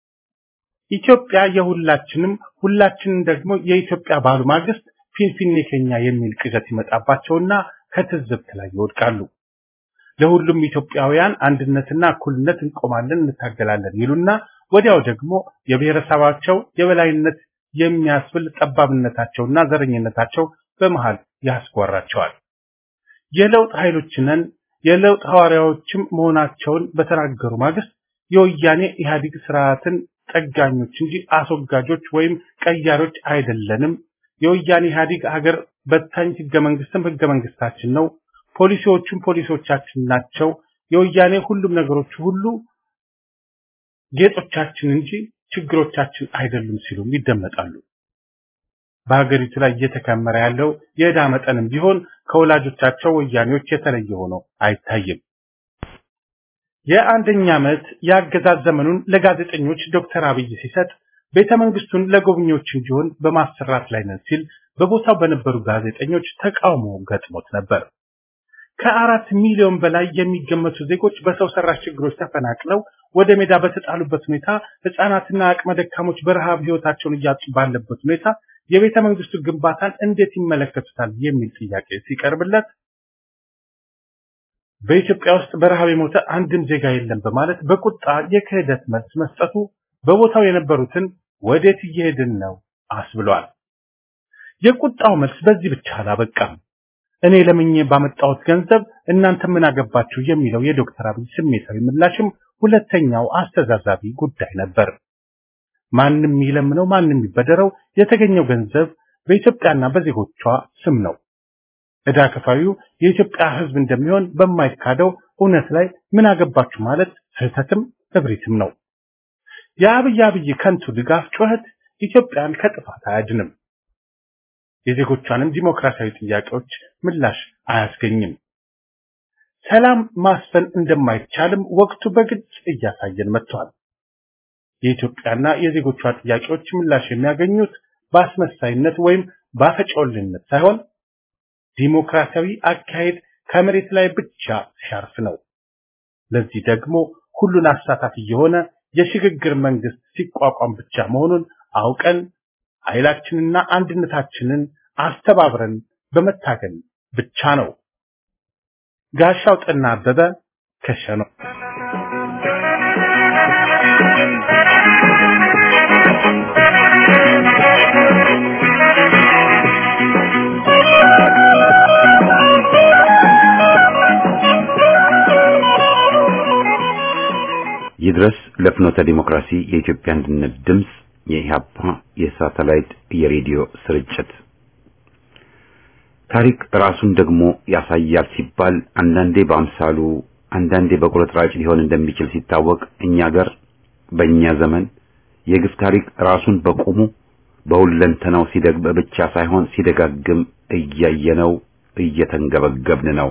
ኢትዮጵያ የሁላችንም ሁላችንም ደግሞ የኢትዮጵያ ባሉ ማግስት ፊንፊኔ ከኛ የሚል ቅዠት ይመጣባቸውና ከትዝብት ላይ ይወድቃሉ። ለሁሉም ኢትዮጵያውያን አንድነትና እኩልነት እንቆማለን፣ እንታገላለን ይሉና ወዲያው ደግሞ የብሔረሰባቸው የበላይነት የሚያስብል ጠባብነታቸውና ዘረኝነታቸው በመሃል ያስጓራቸዋል። የለውጥ ኃይሎች ነን የለውጥ ሐዋርያዎችም መሆናቸውን በተናገሩ ማግስት የወያኔ ኢህአዴግ ስርዓትን ጠጋኞች እንጂ አስወጋጆች ወይም ቀያሮች አይደለንም። የወያኔ ኢህአዴግ ሀገር በታኝ ህገ መንግስትም ህገ መንግስታችን ነው። ፖሊሲዎቹም ፖሊሲዎቻችን ናቸው። የወያኔ ሁሉም ነገሮች ሁሉ ጌጦቻችን እንጂ ችግሮቻችን አይደሉም ሲሉም ይደመጣሉ። በሀገሪቱ ላይ እየተከመረ ያለው የዕዳ መጠንም ቢሆን ከወላጆቻቸው ወያኔዎች የተለየ ሆኖ አይታይም። የአንደኛ ዓመት የአገዛዝ ዘመኑን ለጋዜጠኞች ዶክተር አብይ ሲሰጥ ቤተ መንግስቱን ለጎብኚዎች እንዲሆን በማሰራት ላይ ነን ሲል በቦታው በነበሩ ጋዜጠኞች ተቃውሞ ገጥሞት ነበር። ከአራት ሚሊዮን በላይ የሚገመቱ ዜጎች በሰው ሰራሽ ችግሮች ተፈናቅለው ወደ ሜዳ በተጣሉበት ሁኔታ ህፃናትና አቅመ ደካሞች በረሃብ ህይወታቸውን እያጡ ባለበት ሁኔታ የቤተ መንግስቱ ግንባታን እንዴት ይመለከቱታል የሚል ጥያቄ ሲቀርብለት በኢትዮጵያ ውስጥ በረሃብ የሞተ አንድም ዜጋ የለም በማለት በቁጣ የክህደት መልስ መስጠቱ በቦታው የነበሩትን ወዴት እየሄድን ነው አስብሏል። የቁጣው መልስ በዚህ ብቻ አላበቃም። እኔ ለምኜ ባመጣሁት ገንዘብ እናንተ ምን አገባችሁ የሚለው የዶክተር አብይ ስሜታዊ ምላሽም ሁለተኛው አስተዛዛቢ ጉዳይ ነበር። ማንም ይለምነው ማንም ይበደረው የተገኘው ገንዘብ በኢትዮጵያና በዜጎቿ ስም ነው። ዕዳ ከፋዩ የኢትዮጵያ ሕዝብ እንደሚሆን በማይካደው እውነት ላይ ምን አገባችሁ ማለት ስህተትም እብሪትም ነው። የአብይ አብይ ከንቱ ድጋፍ ጩኸት ኢትዮጵያን ከጥፋት አያድንም። የዜጎቿንም ዲሞክራሲያዊ ጥያቄዎች ምላሽ አያስገኝም። ሰላም ማስፈን እንደማይቻልም ወቅቱ በግልጽ እያሳየን መጥቷል። የኢትዮጵያና የዜጎቿ ጥያቄዎች ምላሽ የሚያገኙት በአስመሳይነት ወይም በአፈጮልነት ሳይሆን ዲሞክራሲያዊ አካሄድ ከመሬት ላይ ብቻ ሲያርፍ ነው። ለዚህ ደግሞ ሁሉን አሳታፊ የሆነ የሽግግር መንግስት ሲቋቋም ብቻ መሆኑን አውቀን ኃይላችንና አንድነታችንን አስተባብረን በመታገል ብቻ ነው። ጋሻው ጠና አበበ ከሸኖ ይድረስ ለፍኖተ ዲሞክራሲ የኢትዮጵያ አንድነት ድምፅ የኢህአፓ የሳተላይት የሬዲዮ ስርጭት ታሪክ ራሱን ደግሞ ያሳያል ሲባል አንዳንዴ በአምሳሉ አንዳንዴ በቁርጥራጭ ሊሆን እንደሚችል ሲታወቅ እኛ ገር በእኛ ዘመን የግፍ ታሪክ ራሱን በቁሙ በሁለንተናው ሲደግም ብቻ ሳይሆን ሲደጋግም እያየነው እየተንገበገብን ነው።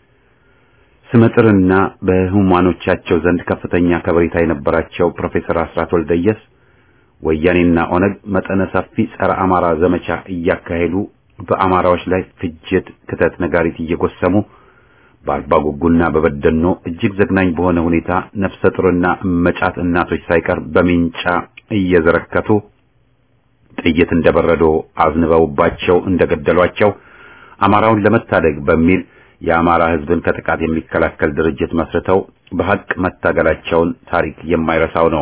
ስመጥርና በህሙማኖቻቸው ዘንድ ከፍተኛ ከበሬታ የነበራቸው ፕሮፌሰር አስራት ወልደየስ ወያኔና ኦነግ መጠነ ሰፊ ጸረ አማራ ዘመቻ እያካሄዱ በአማራዎች ላይ ፍጅት፣ ክተት፣ ነጋሪት እየጎሰሙ በአርባ ጉጉና በበደኖ እጅግ ዘግናኝ በሆነ ሁኔታ ነፍሰ ጡርና መጫት እናቶች ሳይቀር በሚንጫ እየዘረከቱ ጥይት እንደበረዶ አዝንበውባቸው እንደገደሏቸው አማራውን ለመታደግ በሚል የአማራ ህዝብን ከጥቃት የሚከላከል ድርጅት መስርተው በሐቅ መታገላቸውን ታሪክ የማይረሳው ነው።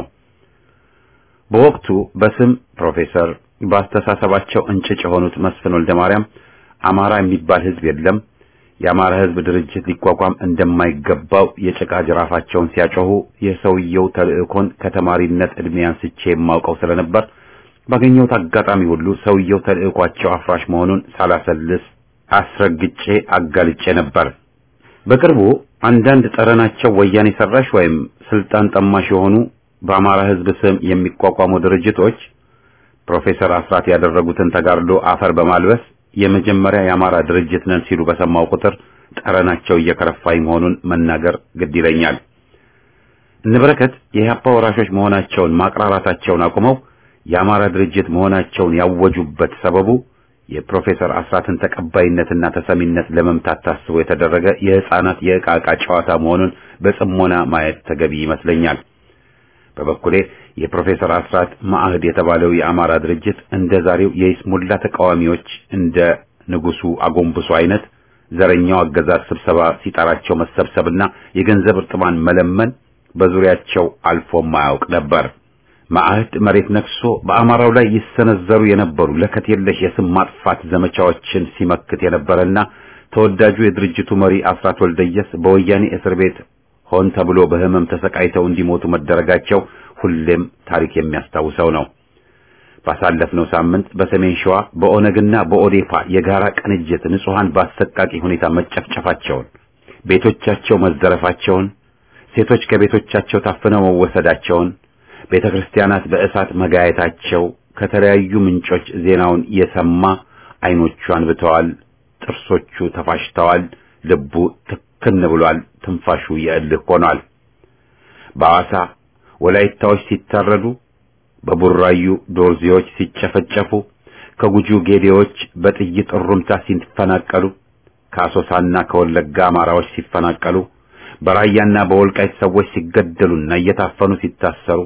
በወቅቱ በስም ፕሮፌሰር በአስተሳሰባቸው እንጭጭ የሆኑት መስፍን ወልደ ማርያም አማራ የሚባል ህዝብ የለም፣ የአማራ ህዝብ ድርጅት ሊቋቋም እንደማይገባው የጭቃ ጅራፋቸውን ሲያጮሁ የሰውየው ተልእኮን ከተማሪነት ዕድሜ አንስቼ የማውቀው ስለነበር ባገኘሁት አጋጣሚ ሁሉ ሰውየው ተልእኳቸው አፍራሽ መሆኑን ሳላሰልስ አስረግጬ አጋልጬ ነበር። በቅርቡ አንዳንድ ጠረናቸው ወያኔ ሰራሽ ወይም ስልጣን ጠማሽ የሆኑ በአማራ ህዝብ ስም የሚቋቋሙ ድርጅቶች ፕሮፌሰር አስራት ያደረጉትን ተጋድሎ አፈር በማልበስ የመጀመሪያ የአማራ ድርጅት ነን ሲሉ በሰማው ቁጥር ጠረናቸው እየከረፋኝ መሆኑን መናገር ግድ ይለኛል። እነበረከት የኢህአፓ ወራሾች መሆናቸውን ማቅራራታቸውን አቁመው የአማራ ድርጅት መሆናቸውን ያወጁበት ሰበቡ የፕሮፌሰር አስራትን ተቀባይነትና ተሰሚነት ለመምታት ታስቦ የተደረገ የህፃናት የዕቃ ዕቃ ጨዋታ መሆኑን በጽሞና ማየት ተገቢ ይመስለኛል። በበኩሌ የፕሮፌሰር አስራት ማዕህድ የተባለው የአማራ ድርጅት እንደ ዛሬው የይስሙላ ተቃዋሚዎች እንደ ንጉሱ አጎንብሱ አይነት ዘረኛው አገዛዝ ስብሰባ ሲጠራቸው መሰብሰብና የገንዘብ እርጥማን መለመን በዙሪያቸው አልፎ ማያውቅ ነበር። ማዕህድ መሬት ነክሶ በአማራው ላይ ይሰነዘሩ የነበሩ ለከት የለሽ የስም ማጥፋት ዘመቻዎችን ሲመክት የነበረና ተወዳጁ የድርጅቱ መሪ አስራት ወልደየስ በወያኔ እስር ቤት ሆን ተብሎ በህመም ተሰቃይተው እንዲሞቱ መደረጋቸው ሁሌም ታሪክ የሚያስታውሰው ነው። ባሳለፍነው ሳምንት በሰሜን ሸዋ በኦነግና በኦዴፓ የጋራ ቅንጅት ንጹሃን በአሰቃቂ ሁኔታ መጨፍጨፋቸውን፣ ቤቶቻቸው መዘረፋቸውን፣ ሴቶች ከቤቶቻቸው ታፍነው መወሰዳቸውን፣ ቤተ ክርስቲያናት በእሳት መጋየታቸው ከተለያዩ ምንጮች ዜናውን የሰማ አይኖቹ አንብተዋል፣ ጥርሶቹ ተፋሽተዋል፣ ልቡ ትክን ብሏል፣ ትንፋሹ የእልህ ሆኗል። በአዋሳ ወላይታዎች ሲታረዱ፣ በቡራዩ ዶርዜዎች ሲጨፈጨፉ፣ ከጉጁ ጌዴዎች በጥይት እሩምታ ሲፈናቀሉ፣ ከአሶሳና ከወለጋ አማራዎች ሲፈናቀሉ፣ በራያና በወልቃይት ሰዎች ሲገደሉና እየታፈኑ ሲታሰሩ፣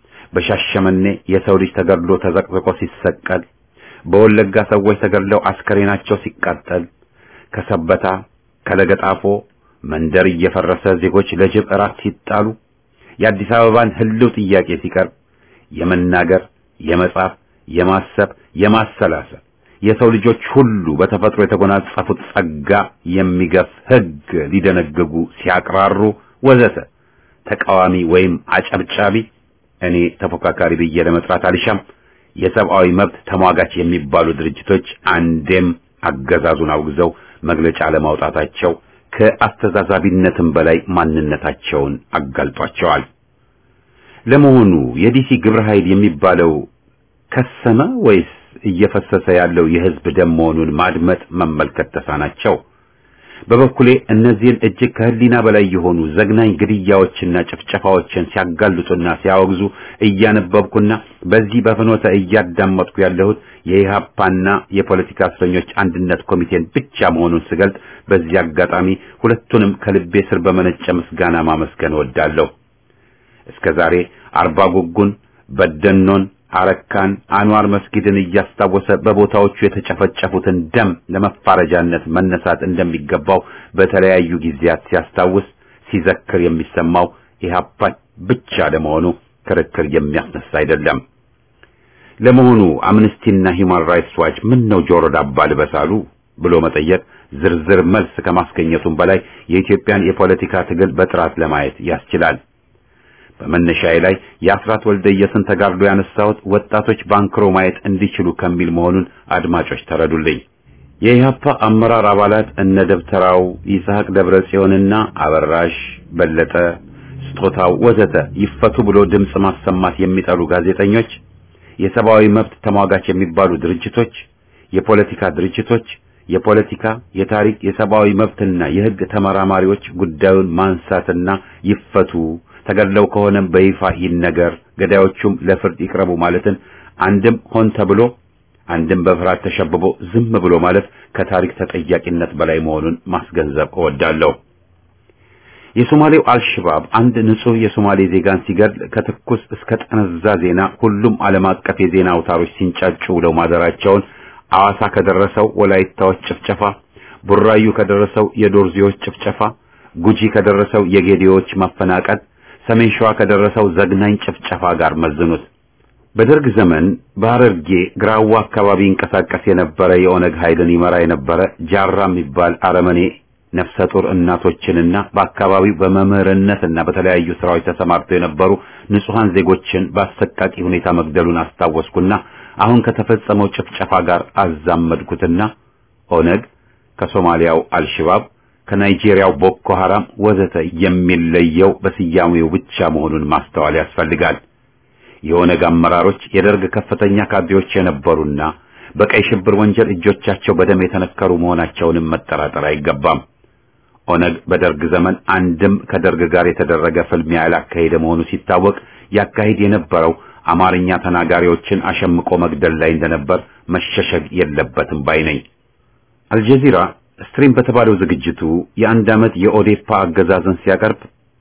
በሻሸመኔ የሰው ልጅ ተገድሎ ተዘቅዝቆ ሲሰቀል፣ በወለጋ ሰዎች ተገድለው አስከሬናቸው ሲቃጠል፣ ከሰበታ ከለገጣፎ መንደር እየፈረሰ ዜጎች ለጅብ እራት ሲጣሉ የአዲስ አበባን ህልው ጥያቄ ሲቀርብ የመናገር፣ የመጻፍ፣ የማሰብ፣ የማሰላሰል የሰው ልጆች ሁሉ በተፈጥሮ የተጎናጸፉት ጸጋ የሚገፍ ህግ ሊደነግጉ ሲያቅራሩ ወዘተ ተቃዋሚ ወይም አጨብጫቢ እኔ ተፎካካሪ ብዬ ለመጥራት አልሻም የሰብአዊ መብት ተሟጋች የሚባሉ ድርጅቶች አንዴም አገዛዙን አውግዘው መግለጫ ለማውጣታቸው ከአስተዛዛቢነትም በላይ ማንነታቸውን አጋልጧቸዋል። ለመሆኑ የዲሲ ግብረ ኃይል የሚባለው ከሰመ ወይስ እየፈሰሰ ያለው የህዝብ ደም መሆኑን ማድመጥ መመልከት ተሳናቸው? በበኩሌ እነዚህን እጅግ ከህሊና በላይ የሆኑ ዘግናኝ ግድያዎችና ጭፍጨፋዎችን ሲያጋልጡና ሲያወግዙ እያነበብኩና በዚህ በፍኖተ እያዳመጥኩ ያለሁት የኢህአፓና የፖለቲካ እስረኞች አንድነት ኮሚቴን ብቻ መሆኑን ስገልጥ በዚህ አጋጣሚ ሁለቱንም ከልቤ ስር በመነጨ ምስጋና ማመስገን እወዳለሁ። እስከ ዛሬ አርባ ጉጉን፣ በደኖን፣ አረካን፣ አንዋር መስጊድን እያስታወሰ በቦታዎቹ የተጨፈጨፉትን ደም ለመፋረጃነት መነሳት እንደሚገባው በተለያዩ ጊዜያት ሲያስታውስ ሲዘክር የሚሰማው ኢህአፓ ብቻ ለመሆኑ ክርክር የሚያስነሳ አይደለም። ለመሆኑ አምነስቲና ሂውማን ራይትስ ዋች ምን ነው ጆሮ ዳባ ልበሳሉ ብሎ መጠየቅ ዝርዝር መልስ ከማስገኘቱም በላይ የኢትዮጵያን የፖለቲካ ትግል በጥራት ለማየት ያስችላል። በመነሻዬ ላይ የአስራት ወልደየስን ተጋድሎ ያነሳሁት ወጣቶች ባንክሮ ማየት እንዲችሉ ከሚል መሆኑን አድማጮች ተረዱልኝ። የኢህአፓ አመራር አባላት እነ ደብተራው ይስሐቅ ደብረ ጽዮንና አበራሽ በለጠ ስጦታው ወዘተ ይፈቱ ብሎ ድምፅ ማሰማት የሚጠሉ ጋዜጠኞች፣ የሰብአዊ መብት ተሟጋች የሚባሉ ድርጅቶች፣ የፖለቲካ ድርጅቶች፣ የፖለቲካ፣ የታሪክ፣ የሰብአዊ መብትና የሕግ ተመራማሪዎች ጉዳዩን ማንሳትና ይፈቱ፣ ተገድለው ከሆነም በይፋ ይነገር፣ ገዳዮቹም ለፍርድ ይቅረቡ ማለትን አንድም ሆን ተብሎ አንድም በፍርሃት ተሸብቦ ዝም ብሎ ማለት ከታሪክ ተጠያቂነት በላይ መሆኑን ማስገንዘብ እወዳለሁ። የሶማሌው አልሽባብ አንድ ንጹህ የሶማሌ ዜጋን ሲገድል ከትኩስ እስከ ጠነዛ ዜና ሁሉም ዓለም አቀፍ የዜና አውታሮች ሲንጫጩ ውለው ማደራቸውን አዋሳ ከደረሰው ወላይታዎች ጭፍጨፋ፣ ቡራዩ ከደረሰው የዶርዜዎች ጭፍጨፋ፣ ጉጂ ከደረሰው የጌዲዎች ማፈናቀል፣ ሰሜን ሸዋ ከደረሰው ዘግናኝ ጭፍጨፋ ጋር መዝኑት። በደርግ ዘመን በሐረርጌ ግራዋ አካባቢ ይንቀሳቀስ የነበረ የኦነግ ኃይልን ይመራ የነበረ ጃራ የሚባል አረመኔ ነፍሰ ጡር እናቶችንና በአካባቢው በመምህርነትና በተለያዩ ስራዎች ተሰማርተው የነበሩ ንጹሐን ዜጎችን በአሰቃቂ ሁኔታ መግደሉን አስታወስኩና አሁን ከተፈጸመው ጭፍጨፋ ጋር አዛመድኩትና ኦነግ ከሶማሊያው አልሽባብ ከናይጄሪያው ቦኮ ሐራም ወዘተ የሚለየው በስያሜው ብቻ መሆኑን ማስተዋል ያስፈልጋል። የኦነግ አመራሮች የደርግ ከፍተኛ ካድሬዎች የነበሩና በቀይ ሽብር ወንጀል እጆቻቸው በደም የተነከሩ መሆናቸውንም መጠራጠር አይገባም። ኦነግ በደርግ ዘመን አንድም ከደርግ ጋር የተደረገ ፍልሚያ ያላካሄደ መሆኑ ሲታወቅ ያካሂድ የነበረው አማርኛ ተናጋሪዎችን አሸምቆ መግደል ላይ እንደነበር መሸሸግ የለበትም ባይ ነኝ። አልጀዚራ ስትሪም በተባለው ዝግጅቱ የአንድ ዓመት የኦዴፓ አገዛዝን ሲያቀርብ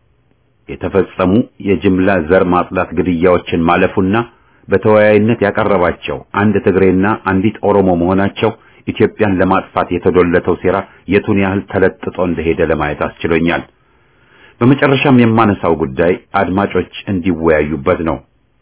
የተፈጸሙ የጅምላ ዘር ማጽዳት ግድያዎችን ማለፉና በተወያይነት ያቀረባቸው አንድ ትግሬና አንዲት ኦሮሞ መሆናቸው ኢትዮጵያን ለማጥፋት የተዶለተው ሴራ የቱን ያህል ተለጥጦ እንደሄደ ለማየት አስችሎኛል። በመጨረሻም የማነሳው ጉዳይ አድማጮች እንዲወያዩበት ነው።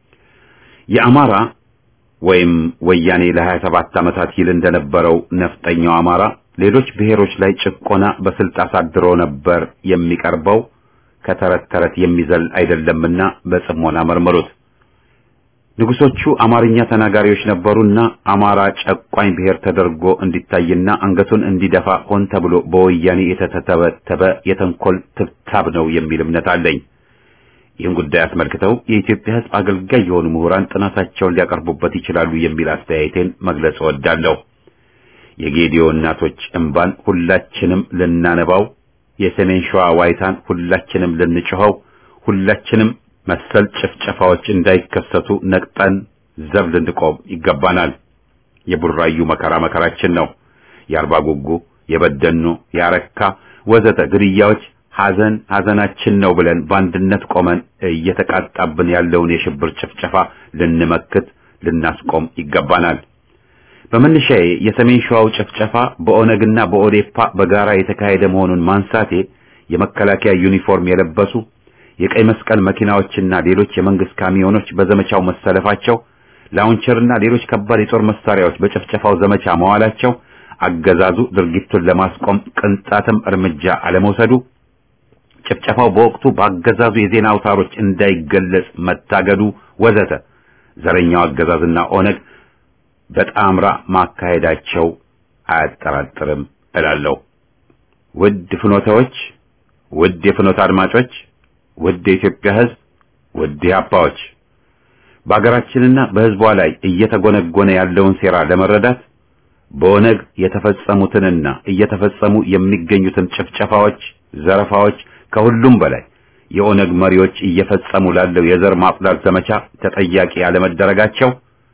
የአማራ ወይም ወያኔ ለ27 ዓመታት ይል እንደነበረው ነፍጠኛው አማራ ሌሎች ብሔሮች ላይ ጭቆና በስልት አሳድሮ ነበር የሚቀርበው ከተረት ተረት የሚዘል አይደለምና በጽሞና መርምሩት። ንጉሶቹ አማርኛ ተናጋሪዎች ነበሩና አማራ ጨቋኝ ብሔር ተደርጎ እንዲታይና አንገቱን እንዲደፋ ሆን ተብሎ በወያኔ የተተበተበ የተንኮል ትብታብ ነው የሚል እምነት አለኝ። ይህን ጉዳይ አስመልክተው የኢትዮጵያ ሕዝብ አገልጋይ የሆኑ ምሁራን ጥናታቸውን ሊያቀርቡበት ይችላሉ የሚል አስተያየቴን መግለጽ እወዳለሁ። የጌዲዮ እናቶች እንባን ሁላችንም ልናነባው፣ የሰሜን ሸዋ ዋይታን ሁላችንም ልንጮኸው፣ ሁላችንም መሰል ጭፍጨፋዎች እንዳይከሰቱ ነቅጠን ዘብ ልንቆም ይገባናል። የቡራዩ መከራ መከራችን ነው። የአርባ ጉጉ፣ የበደኖ፣ የአረካ ወዘተ ግድያዎች ሐዘን ሐዘናችን ነው ብለን በአንድነት ቆመን እየተቃጣብን ያለውን የሽብር ጭፍጨፋ ልንመክት ልናስቆም ይገባናል። በመነሻዬ የሰሜን ሸዋው ጭፍጨፋ በኦነግና በኦዴፓ በጋራ የተካሄደ መሆኑን ማንሳቴ የመከላከያ ዩኒፎርም የለበሱ የቀይ መስቀል መኪናዎችና ሌሎች የመንግስት ካሚዮኖች በዘመቻው መሰለፋቸው፣ ላውንቸርና ሌሎች ከባድ የጦር መሳሪያዎች በጭፍጨፋው ዘመቻ መዋላቸው፣ አገዛዙ ድርጊቱን ለማስቆም ቅንጣትም እርምጃ አለመውሰዱ፣ ጭፍጨፋው በወቅቱ በአገዛዙ የዜና አውታሮች እንዳይገለጽ መታገዱ ወዘተ ዘረኛው አገዛዝና ኦነግ በጣምራ ማካሄዳቸው አያጠራጥርም እላለሁ። ውድ ፍኖታዎች፣ ውድ የፍኖታ አድማጮች ውድ የኢትዮጵያ ሕዝብ፣ ውድ ኢህአፓዎች በአገራችንና በሕዝቧ ላይ እየተጎነጎነ ያለውን ሴራ ለመረዳት በኦነግ የተፈጸሙትንና እየተፈጸሙ የሚገኙትን ጭፍጨፋዎች፣ ዘረፋዎች ከሁሉም በላይ የኦነግ መሪዎች እየፈጸሙ ላለው የዘር ማጽዳት ዘመቻ ተጠያቂ ያለመደረጋቸው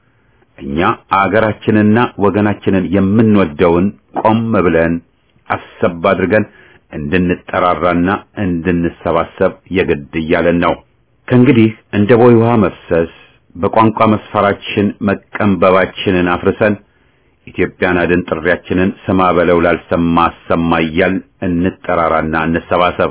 እኛ አገራችንና ወገናችንን የምንወደውን ቆም ብለን አሰብ አድርገን እንድንጠራራና እንድንሰባሰብ የግድ እያለን ነው። ከእንግዲህ እንደ ቦይ ውሃ መፍሰስ በቋንቋ መስፈራችን መቀንበባችንን አፍርሰን ኢትዮጵያን አድን ጥሪያችንን ስማ በለው ላልሰማ አሰማ እያል እንጠራራና እንሰባሰብ።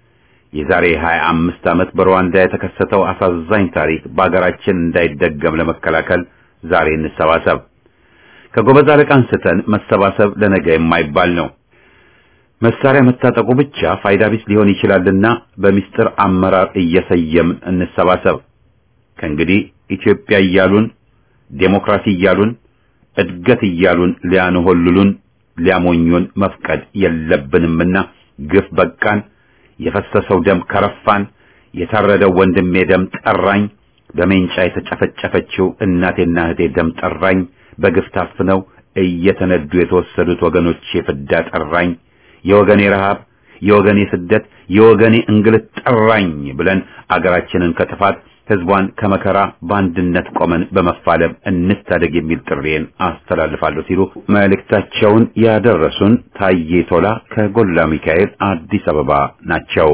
የዛሬ 25 ዓመት በሩዋንዳ የተከሰተው አሳዛኝ ታሪክ በአገራችን እንዳይደገም ለመከላከል ዛሬ እንሰባሰብ። ከጎበዝ አለቃ አንስተን መሰባሰብ ለነገ የማይባል ነው። መሳሪያ መታጠቁ ብቻ ፋይዳ ቢስ ሊሆን ይችላልና በሚስጥር አመራር እየሰየምን እንሰባሰብ። ከእንግዲህ ኢትዮጵያ እያሉን ዴሞክራሲ እያሉን እድገት እያሉን ሊያንሆልሉን ሊያሞኙን መፍቀድ የለብንምና ግፍ በቃን። የፈሰሰው ደም ከረፋን። የታረደው ወንድሜ ደም ጠራኝ። በሜንጫ የተጨፈጨፈችው እናቴና እህቴ ደም ጠራኝ። በግፍ ታፍነው እየተነዱ የተወሰዱት ወገኖቼ ፍዳ ጠራኝ። የወገኔ ረሃብ፣ የወገኔ ስደት፣ የወገኔ እንግልት ጠራኝ ብለን አገራችንን ከጥፋት ህዝቧን ከመከራ በአንድነት ቆመን በመፋለም እንታደግ የሚል ጥሪዬን አስተላልፋለሁ ሲሉ መልእክታቸውን ያደረሱን ታዬ ቶላ ከጎላ ሚካኤል አዲስ አበባ ናቸው።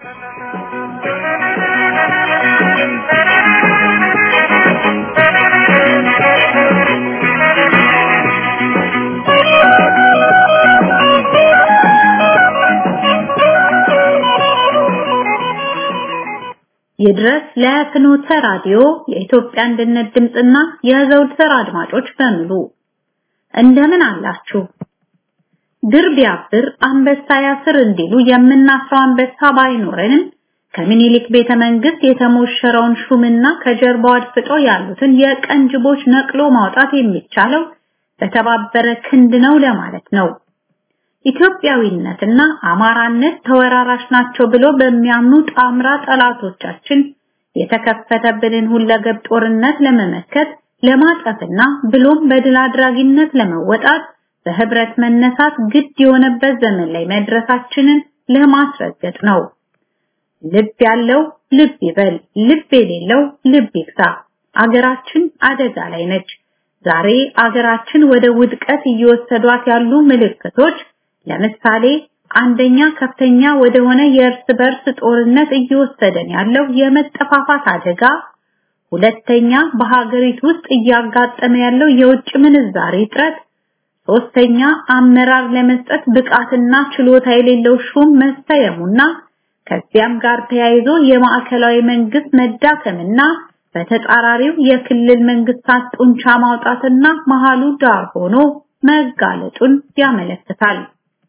ይድረስ ለፍኖተ ራዲዮ የኢትዮጵያ አንድነት ድምፅና የዘውትር አድማጮች በሙሉ እንደምን አላችሁ? ድር ቢያብር አንበሳ ያስር እንዲሉ የምናፍረው አንበሳ ባይኖረንም ከምኒልክ ቤተ መንግስት የተሞሸረውን ሹምና ከጀርባው አድፍጦ ያሉትን የቀንጅቦች ነቅሎ ማውጣት የሚቻለው በተባበረ ክንድ ነው ለማለት ነው። ኢትዮጵያዊነትና አማራነት ተወራራሽ ናቸው ብሎ በሚያምኑ ጣምራ ጠላቶቻችን የተከፈተብንን ሁለገብ ጦርነት ለመመከት ለማጠፍና ብሎም በድል አድራጊነት ለመወጣት በህብረት መነሳት ግድ የሆነበት ዘመን ላይ መድረሳችንን ለማስረገጥ ነው። ልብ ያለው ልብ ይበል፣ ልብ የሌለው ልብ ይግዛ። አገራችን አደጋ ላይ ነች። ዛሬ አገራችን ወደ ውድቀት እየወሰዷት ያሉ ምልክቶች ለምሳሌ አንደኛ ከፍተኛ ወደሆነ የእርስ በርስ ጦርነት እየወሰደን ያለው የመጠፋፋት አደጋ፣ ሁለተኛ በሀገሪቱ ውስጥ እያጋጠመ ያለው የውጭ ምንዛሬ እጥረት፣ ሶስተኛ አመራር ለመስጠት ብቃትና ችሎታ የሌለው ሹም መሰየሙና ከዚያም ጋር ተያይዞ የማዕከላዊ መንግስት መዳከምና በተጻራሪው የክልል መንግስታት ጡንቻ ማውጣትና መሃሉ ዳር ሆኖ መጋለጡን ያመለክታል።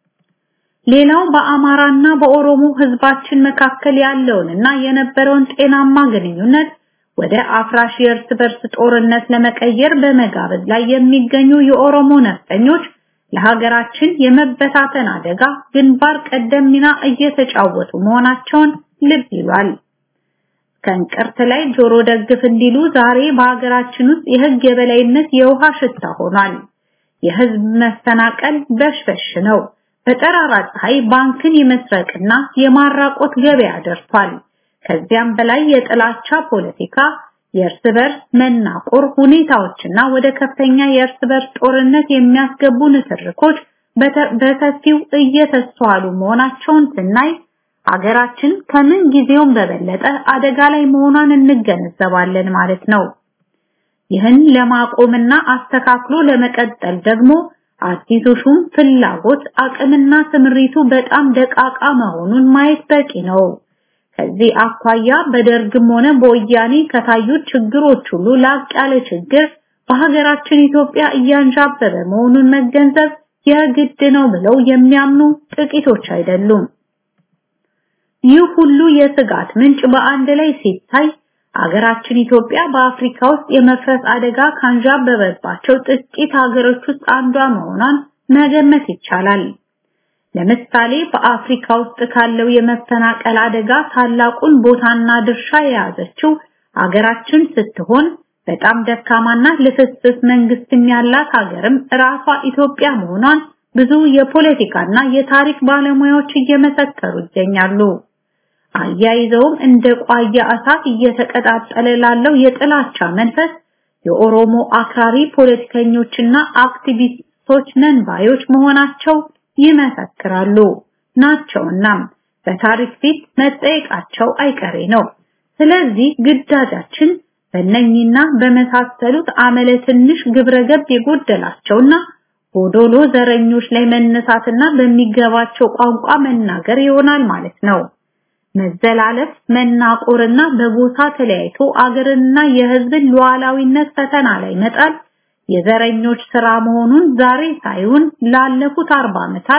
ሌላው በአማራና በኦሮሞ ህዝባችን መካከል ያለውንና የነበረውን ጤናማ ግንኙነት ወደ አፍራሽ የእርስ በርስ ጦርነት ለመቀየር በመጋበዝ ላይ የሚገኙ የኦሮሞ ነፍጠኞች ለሀገራችን የመበታተን አደጋ ግንባር ቀደም ሚና እየተጫወቱ መሆናቸውን ልብ ይሏል። ከእንቅርት ላይ ጆሮ ደግፍ እንዲሉ ዛሬ በሀገራችን ውስጥ የህግ የበላይነት የውሃ ሽታ ሆኗል። የህዝብ መፈናቀል በሽበሽ ነው። በጠራራ ፀሐይ ባንክን የመስረቅና የማራቆት ገበያ ደርሷል። ከዚያም በላይ የጥላቻ ፖለቲካ፣ የእርስ በርስ መናቆር ሁኔታዎችና ወደ ከፍተኛ የእርስ በርስ ጦርነት የሚያስገቡ ንትርኮች በሰፊው እየተስተዋሉ መሆናቸውን ስናይ አገራችን ከምን ጊዜውም በበለጠ አደጋ ላይ መሆኗን እንገነዘባለን ማለት ነው። ይህን ለማቆምና አስተካክሎ ለመቀጠል ደግሞ አዲሱ ሹም ፍላጎት አቅምና ስምሪቱ በጣም ደቃቃ መሆኑን ማየት በቂ ነው። ከዚህ አኳያ በደርግም ሆነ በወያኔ ከታዩት ችግሮች ሁሉ ላቅ ያለ ችግር በሀገራችን ኢትዮጵያ እያንዣበበ መሆኑን መገንዘብ የግድ ነው ብለው የሚያምኑ ጥቂቶች አይደሉም። ይህ ሁሉ የስጋት ምንጭ በአንድ ላይ ሲታይ አገራችን ኢትዮጵያ በአፍሪካ ውስጥ የመፍረስ አደጋ ካንዣበበባቸው ጥቂት ሀገሮች ውስጥ አንዷ መሆኗን መገመት ይቻላል። ለምሳሌ በአፍሪካ ውስጥ ካለው የመፈናቀል አደጋ ታላቁን ቦታና ድርሻ የያዘችው አገራችን ስትሆን በጣም ደካማና ልፍስፍስ መንግስትም ያላት ሀገርም ራሷ ኢትዮጵያ መሆኗን ብዙ የፖለቲካና የታሪክ ባለሙያዎች እየመሰከሩ ይገኛሉ። አያይዘውም እንደ ቋያ እሳት እየተቀጣጠለ ላለው የጥላቻ መንፈስ የኦሮሞ አክራሪ ፖለቲከኞችና አክቲቪስቶች ነን ባዮች መሆናቸው ይመሰክራሉ ናቸውናም በታሪክ ፊት መጠየቃቸው አይቀሬ ነው። ስለዚህ ግዳጃችን በእነኚህና በመሳሰሉት አመለ ትንሽ ግብረገብ የጎደላቸውና ጎዶሎ ዘረኞች ላይ መነሳትና በሚገባቸው ቋንቋ መናገር ይሆናል ማለት ነው። መዘላለፍ፣ መናቆርና በጎሳ ተለያይቶ አገርንና የሕዝብን ሉዓላዊነት ፈተና ላይ መጣል የዘረኞች ስራ መሆኑን ዛሬ ሳይሆን ላለፉት አርባ ዓመታት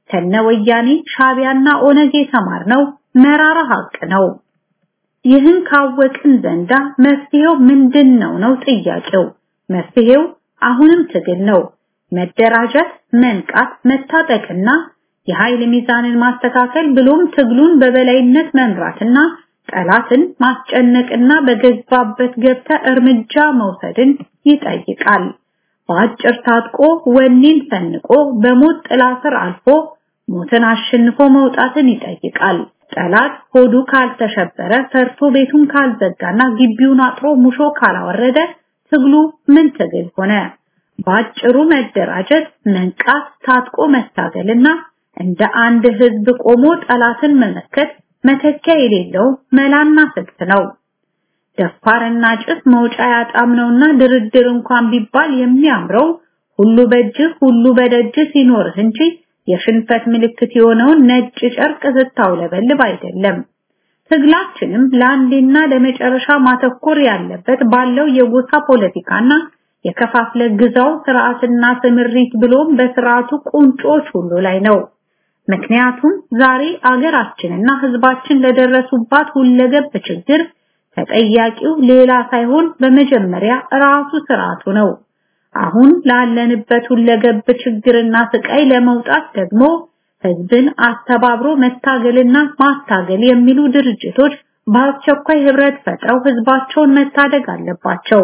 ከነወያኔ ሻቢያና ኦነግ የተማርነው መራራ ሀቅ ነው። ይህን ካወቅን ዘንዳ መፍትሄው ምንድን ነው ነው ጥያቄው። መፍትሄው አሁንም ትግል ነው። መደራጀት፣ መንቃት፣ መታጠቅና የኃይል ሚዛንን ማስተካከል ብሎም ትግሉን በበላይነት መምራትና ጠላትን ማስጨነቅና በገባበት ገብተ እርምጃ መውሰድን ይጠይቃል። በአጭር ታጥቆ ወኔን ሰንቆ በሞት ጥላ ስር አልፎ ሞትን አሸንፎ መውጣትን ይጠይቃል። ጠላት ሆዱ ካልተሸበረ ፈርቶ ቤቱን ካልዘጋና ግቢውን አጥሮ ሙሾ ካላወረደ ትግሉ ምን ትግል ሆነ? በአጭሩ መደራጀት፣ መንቃት፣ ታጥቆ መታገልና እንደ አንድ ህዝብ ቆሞ ጠላትን መመከት መተኪያ የሌለው መላና ስልት ነው። ደፋርና ጭስ መውጫ ያጣም ነውና ድርድር እንኳን ቢባል የሚያምረው ሁሉ በእጅህ ሁሉ በደጅህ ሲኖርህ እንጂ የሽንፈት ምልክት የሆነውን ነጭ ጨርቅ ስታውለበልብ አይደለም። ትግላችንም ለአንዴና ለመጨረሻ ማተኮር ያለበት ባለው የጎሳ ፖለቲካና የከፋፍለ ግዛው ስርዓትና ስምሪት ብሎም በስርዓቱ ቁንጮች ሁሉ ላይ ነው። ምክንያቱም ዛሬ አገራችንና ህዝባችን ለደረሱባት ሁለገብ ችግር ተጠያቂው ሌላ ሳይሆን በመጀመሪያ ራሱ ስርዓቱ ነው። አሁን ላለንበት ሁለገብ ችግርና ስቃይ ለመውጣት ደግሞ ህዝብን አስተባብሮ መታገልና ማታገል የሚሉ ድርጅቶች በአስቸኳይ ህብረት ፈጥረው ህዝባቸውን መታደግ አለባቸው።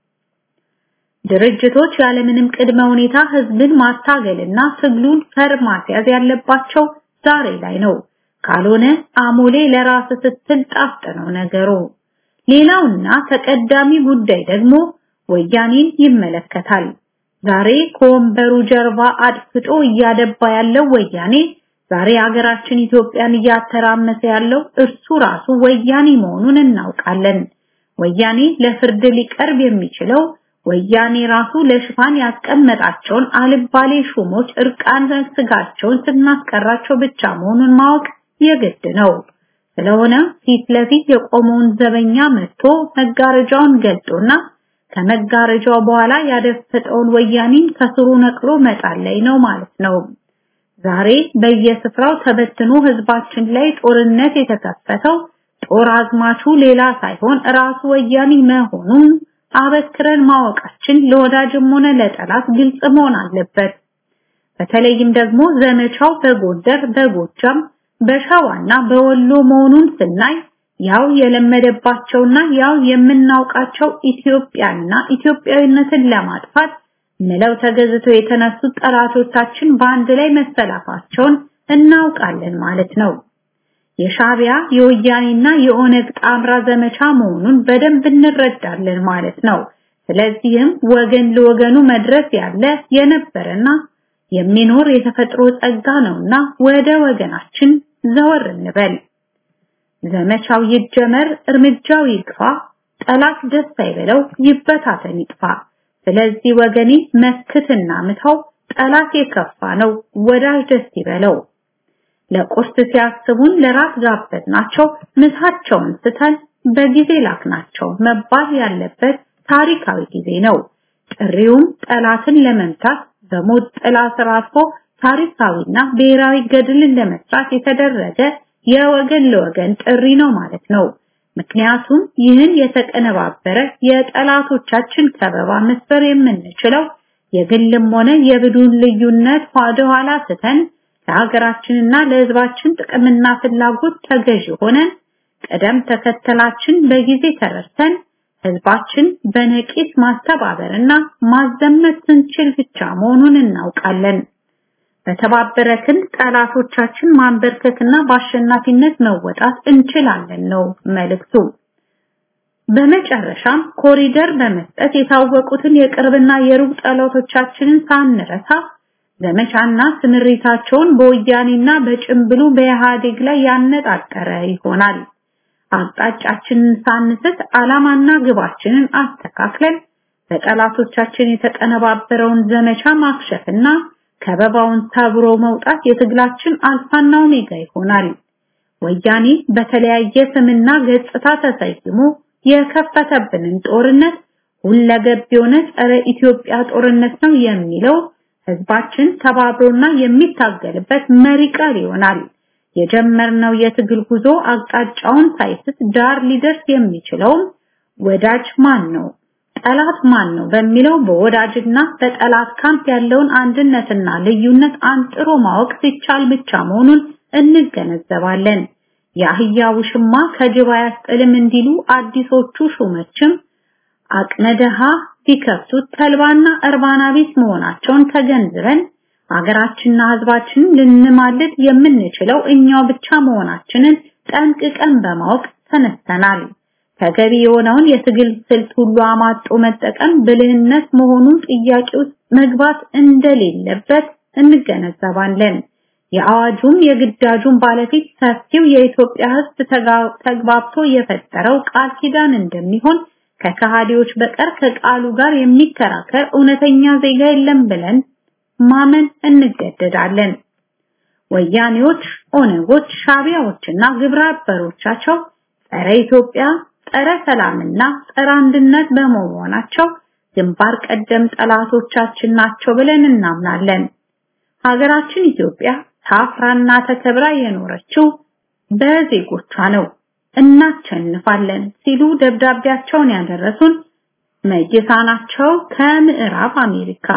ድርጅቶች ያለምንም ቅድመ ሁኔታ ህዝብን ማታገልና ትግሉን ፈር ማስያዝ ያለባቸው ዛሬ ላይ ነው። ካልሆነ አሞሌ ለራስ ስትል ጣፍጥ ነው ነገሩ። ሌላውና ተቀዳሚ ጉዳይ ደግሞ ወያኔን ይመለከታል። ዛሬ ከወንበሩ ጀርባ አድፍጦ እያደባ ያለው ወያኔ ዛሬ ሀገራችን ኢትዮጵያን እያተራመሰ ያለው እርሱ ራሱ ወያኔ መሆኑን እናውቃለን። ወያኔ ለፍርድ ሊቀርብ የሚችለው ወያኔ ራሱ ለሽፋን ያስቀመጣቸውን አልባሌ ሹሞች እርቃን ስጋቸውን ስናስቀራቸው ብቻ መሆኑን ማወቅ የግድ ነው። ስለሆነ ፊት ለፊት የቆመውን ዘበኛ መጥቶ መጋረጃውን ገልጦና ከመጋረጃው በኋላ ያደፈጠውን ወያኔን ከስሩ ነቅሎ መጣል ላይ ነው ማለት ነው። ዛሬ በየስፍራው ተበትኖ ህዝባችን ላይ ጦርነት የተከፈተው ጦር አዝማቹ ሌላ ሳይሆን ራሱ ወያኔ መሆኑን አበክረን ማወቃችን ለወዳጅም ሆነ ለጠላት ግልጽ መሆን አለበት። በተለይም ደግሞ ዘመቻው በጎንደር፣ በጎጃም፣ በሸዋና በወሎ መሆኑን ስናይ ያው የለመደባቸውና ያው የምናውቃቸው ኢትዮጵያና ኢትዮጵያዊነትን ለማጥፋት ምለው ተገዝተው የተነሱት ጠላቶቻችን በአንድ ላይ መሰላፋቸውን እናውቃለን ማለት ነው። የሻቢያ የወያኔና የኦነግ ጣምራ ዘመቻ መሆኑን በደንብ እንረዳለን ማለት ነው። ስለዚህም ወገን ለወገኑ መድረስ ያለ የነበረና የሚኖር የተፈጥሮ ጸጋ ነውና ወደ ወገናችን ዘወር እንበል። ዘመቻው ይጀመር፣ እርምጃው ይግፋ፣ ጠላት ደስ አይበለው፣ ይበታተን ይጥፋ። ስለዚህ ወገኔ መስክትና ምታው፣ ጠላት የከፋ ነው፣ ወዳጅ ደስ ይበለው። ለቁርስ ሲያስቡን ለራት ጋበዝናቸው፣ ምሳቸውን ስተን በጊዜ ላክናቸው መባል ያለበት ታሪካዊ ጊዜ ነው። ጥሪውም ጠላትን ለመምታት በሞት ጥላ ስር አልፎ ታሪካዊና ብሔራዊ ገድልን ለመስራት የተደረገ የወገን ለወገን ጥሪ ነው ማለት ነው። ምክንያቱም ይህን የተቀነባበረ የጠላቶቻችን ከበባ መስበር የምንችለው የግልም ሆነ የብዱን ልዩነት ወደ ኋላ ስተን ለሀገራችንና ለሕዝባችን ጥቅምና ፍላጎት ተገዥ ሆነን ቀደም ተከተላችን በጊዜ ተረድተን ሕዝባችን በነቂስ ማስተባበርና ማዘመት ስንችል ብቻ መሆኑን እናውቃለን። በተባበረ ክንድ ጠላቶቻችን ማንበርከክና በአሸናፊነት መወጣት እንችላለን ነው መልእክቱ። በመጨረሻም ኮሪደር በመስጠት የታወቁትን የቅርብና የሩቅ ጠላቶቻችንን ሳንረሳ ዘመቻና ስምሪታቸውን በወያኔና በጭምብሉ በኢህአዴግ ላይ ያነጣጠረ ይሆናል። አቅጣጫችንን ሳንስት ዓላማና ግባችንን አስተካክለን በጠላቶቻችን የተቀነባበረውን ዘመቻ ማክሸፍና ከበባውን ሰብሮ መውጣት የትግላችን አልፋና ኦሜጋ ይሆናል። ወያኔ በተለያየ ስምና ገጽታ ተሰይሞ የከፈተብንን ጦርነት ሁለገብ የሆነ ጸረ ኢትዮጵያ ጦርነት ነው የሚለው ህዝባችን ተባብሮና የሚታገልበት መሪ ቃል ይሆናል። የጀመርነው የትግል ጉዞ አቅጣጫውን ሳይስት ዳር ሊደርስ የሚችለውም ወዳጅ ማን ነው፣ ጠላት ማን ነው በሚለው በወዳጅና በጠላት ካምፕ ያለውን አንድነትና ልዩነት አንጥሮ ማወቅ ሲቻል ብቻ መሆኑን እንገነዘባለን። የአህያ ውሽማ ከጅብ አያስጥልም እንዲሉ አዲሶቹ ሹመችም አቅመ ደሃ ቢከፍቱት ተልባና እርባና ቢስ መሆናቸውን ተገንዝበን ሀገራችንና ህዝባችንን ልንማልድ የምንችለው እኛው ብቻ መሆናችንን ጠንቅቀን በማወቅ ተነስተናል። ተገቢ የሆነውን የትግል ስልት ሁሉ አማጦ መጠቀም ብልህነት መሆኑን ጥያቄ ውስጥ መግባት እንደሌለበት እንገነዘባለን። የአዋጁም የግዳጁን ባለፊት ሰፊው የኢትዮጵያ ህዝብ ተግባብቶ የፈጠረው ቃል ኪዳን እንደሚሆን ከከሃዲዎች በቀር ከቃሉ ጋር የሚከራከር እውነተኛ ዜጋ የለም ብለን ማመን እንገደዳለን። ወያኔዎች፣ ኦነጎች፣ ሻቢያዎችና ግብረ አበሮቻቸው ጸረ ኢትዮጵያ፣ ጸረ ሰላምና ጸረ አንድነት በመሆናቸው ግንባር ቀደም ጠላቶቻችን ናቸው ብለን እናምናለን። ሀገራችን ኢትዮጵያ ታፍራና ተከብራ የኖረችው በዜጎቿ ነው። እናቸንፋለን ሲሉ ደብዳቤያቸውን ያደረሱን መይሳ ናቸው ከምዕራብ አሜሪካ።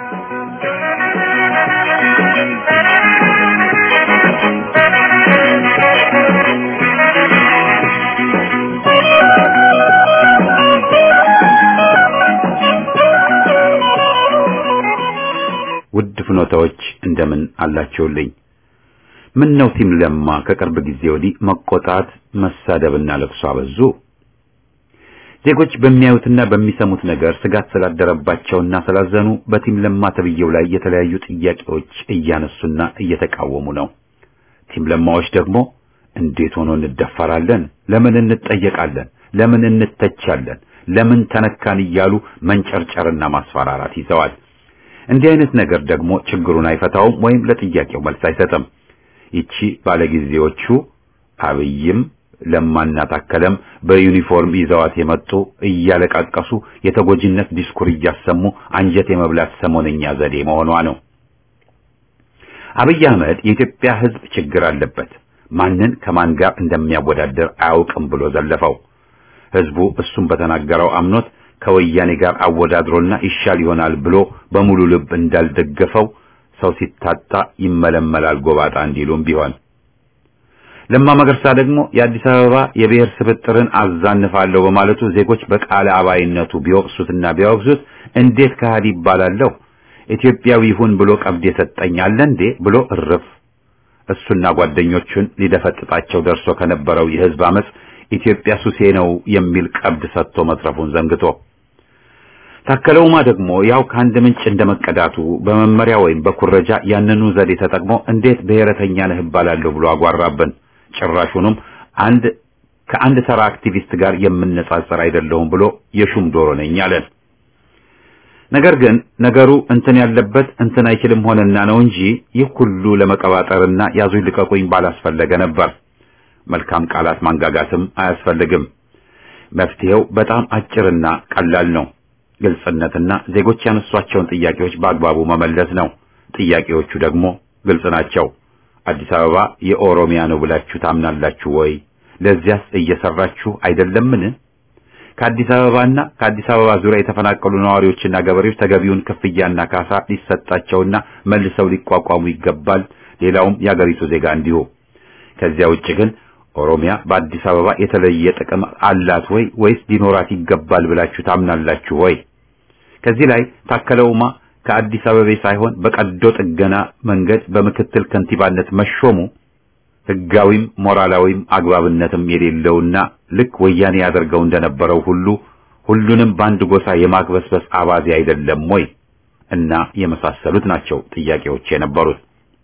ውድ ፍኖታዎች እንደምን አላችሁልኝ? ምን ነው ቲም ለማ ከቅርብ ጊዜ ወዲህ መቆጣት፣ መሳደብና ለቅሶ አበዙ? ዜጎች በሚያዩትና በሚሰሙት ነገር ስጋት ስላደረባቸውና ስላዘኑ በቲም ለማ ተብዬው ላይ የተለያዩ ጥያቄዎች እያነሱና እየተቃወሙ ነው። ቲም ለማዎች ደግሞ እንዴት ሆኖ እንደፈራለን? ለምን እንጠየቃለን? ለምን እንተቻለን? ለምን ተነካን? እያሉ መንጨርጨርና ማስፈራራት ይዘዋል። እንዲህ አይነት ነገር ደግሞ ችግሩን አይፈታውም ወይም ለጥያቄው መልስ አይሰጥም። ይቺ ባለጊዜዎቹ አብይም ለማና ታከለም በዩኒፎርም ይዘዋት የመጡ እያለቃቀሱ የተጎጂነት ዲስኩር እያሰሙ አንጀት የመብላት ሰሞነኛ ዘዴ መሆኗ ነው። አብይ አህመድ የኢትዮጵያ ሕዝብ ችግር አለበት፣ ማንን ከማን ጋር እንደሚያወዳደር አያውቅም ብሎ ዘለፈው። ሕዝቡ እሱም በተናገረው አምኖት ከወያኔ ጋር አወዳድሮና ይሻል ይሆናል ብሎ በሙሉ ልብ እንዳልደገፈው ሰው ሲታጣ ይመለመላል ጎባጣ እንዲሉም ቢሆን ለማ መገርሳ ደግሞ የአዲስ አበባ የብሔር ስብጥርን አዛንፋለሁ በማለቱ ዜጎች በቃለ አባይነቱ ቢወቅሱትና ቢያወግዙት እንዴት ከሃዲ ይባላለሁ ኢትዮጵያዊ ይሁን ብሎ ቀብድ የሰጠኝ አለ እንዴ ብሎ እርፍ እሱና ጓደኞቹን ሊደፈጥጣቸው ደርሶ ከነበረው የህዝብ አመጽ ኢትዮጵያ ሱሴ ነው የሚል ቀብድ ሰጥቶ መትረፉን ዘንግቶ ታከለውማ ደግሞ ያው ከአንድ ምንጭ እንደመቀዳቱ በመመሪያ ወይም በኩረጃ ያንኑ ዘዴ ተጠቅሞ እንዴት ብሔረተኛ ነህ እባላለሁ ብሎ አጓራብን። ጭራሹንም አንድ ከአንድ ተራ አክቲቪስት ጋር የምነጻጸር አይደለሁም ብሎ የሹም ዶሮ ነኝ አለን። ነገር ግን ነገሩ እንትን ያለበት እንትን አይችልም ሆነና ነው እንጂ ይህ ሁሉ ለመቀባጠርና ያዙኝ ልቀቁኝ ባላስፈለገ ነበር። መልካም ቃላት ማንጋጋትም አያስፈልግም። መፍትሄው በጣም አጭርና ቀላል ነው። ግልጽነትና ዜጎች ያነሷቸውን ጥያቄዎች በአግባቡ መመለስ ነው። ጥያቄዎቹ ደግሞ ግልጽ ናቸው። አዲስ አበባ የኦሮሚያ ነው ብላችሁ ታምናላችሁ ወይ? ለዚያስ እየሰራችሁ አይደለምን? ከአዲስ አበባና ከአዲስ አበባ ዙሪያ የተፈናቀሉ ነዋሪዎችና ገበሬዎች ተገቢውን ክፍያና ካሳ ሊሰጣቸውና መልሰው ሊቋቋሙ ይገባል። ሌላውም የአገሪቱ ዜጋ እንዲሁ። ከዚያ ውጭ ግን ኦሮሚያ በአዲስ አበባ የተለየ ጥቅም አላት ወይ ወይስ ሊኖራት ይገባል ብላችሁ ታምናላችሁ ወይ? ከዚህ ላይ ታከለውማ ከአዲስ አበባ ሳይሆን በቀዶ ጥገና መንገድ በምክትል ከንቲባነት መሾሙ ሕጋዊም ሞራላዊም አግባብነትም የሌለውና ልክ ወያኔ ያደርገው እንደነበረው ሁሉ ሁሉንም በአንድ ጎሳ የማክበስበስ አባዜ አይደለም ወይ? እና የመሳሰሉት ናቸው ጥያቄዎች የነበሩት።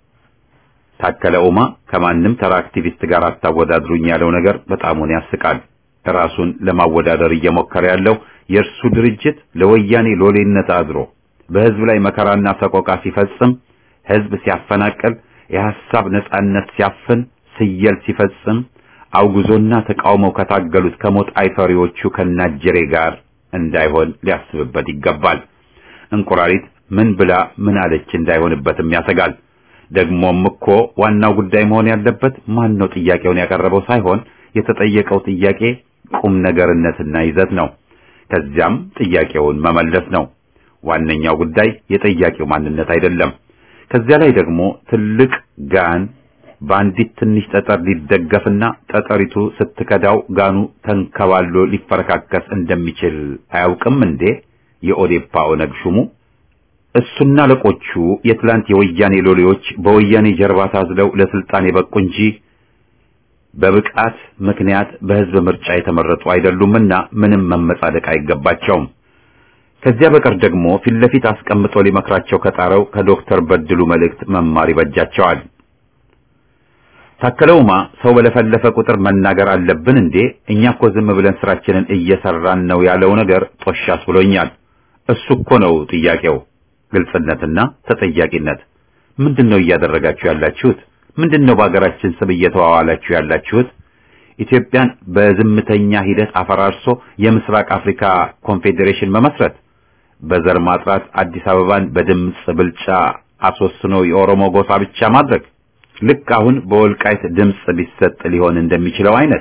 ታከለ ኡማ ከማንም ተራ አክቲቪስት ጋር አታወዳድሩኝ ያለው ነገር በጣሙን ያስቃል። ራሱን ለማወዳደር እየሞከረ ያለው የእርሱ ድርጅት ለወያኔ ሎሌነት አድሮ በህዝብ ላይ መከራና ሰቆቃ ሲፈጽም፣ ህዝብ ሲያፈናቅል፣ የሐሳብ ነጻነት ሲያፍን፣ ስየል ሲፈጽም አውግዞና ተቃውመው ከታገሉት ከሞት አይፈሪዎቹ ከናጀሬ ጋር እንዳይሆን ሊያስብበት ይገባል። እንቁራሪት ምን ብላ ምን አለች እንዳይሆንበትም ያሰጋል። ደግሞም እኮ ዋናው ጉዳይ መሆን ያለበት ማን ነው ጥያቄውን ያቀረበው ሳይሆን የተጠየቀው ጥያቄ ቁም ነገርነትና ይዘት ነው። ከዚያም ጥያቄውን መመለስ ነው። ዋነኛው ጉዳይ የጠያቂው ማንነት አይደለም። ከዚያ ላይ ደግሞ ትልቅ ጋን በአንዲት ትንሽ ጠጠር ሊደገፍና ጠጠሪቱ ስትከዳው ጋኑ ተንከባሎ ሊፈረካከስ እንደሚችል አያውቅም እንዴ የኦዴፓ ኦነግ ሹሙ? እሱና አለቆቹ የትላንት የወያኔ ሎሌዎች በወያኔ ጀርባ ታዝለው ለስልጣን የበቁ እንጂ በብቃት ምክንያት በህዝብ ምርጫ የተመረጡ አይደሉምና ምንም መመጻደቅ አይገባቸውም። ከዚያ በቀር ደግሞ ፊት ለፊት አስቀምጦ ሊመክራቸው ከጣረው ከዶክተር በድሉ መልእክት መማር ይበጃቸዋል። ታከለውማ ሰው በለፈለፈ ቁጥር መናገር አለብን እንዴ? እኛ እኮ ዝም ብለን ስራችንን እየሰራን ነው ያለው ነገር ጦሻስ ብሎኛል። እሱ እኮ ነው ጥያቄው፣ ግልጽነትና ተጠያቂነት። ምንድነው እያደረጋችሁ ያላችሁት? ምንድነው በሀገራችን ስም እየተዋዋላችሁ ያላችሁት? ኢትዮጵያን በዝምተኛ ሂደት አፈራርሶ የምስራቅ አፍሪካ ኮንፌዴሬሽን መመስረት፣ በዘር ማጥራት አዲስ አበባን በድምፅ ብልጫ አስወስኖ የኦሮሞ ጎሳ ብቻ ማድረግ ልክ አሁን በወልቃይት ድምፅ ሊሰጥ ሊሆን እንደሚችለው አይነት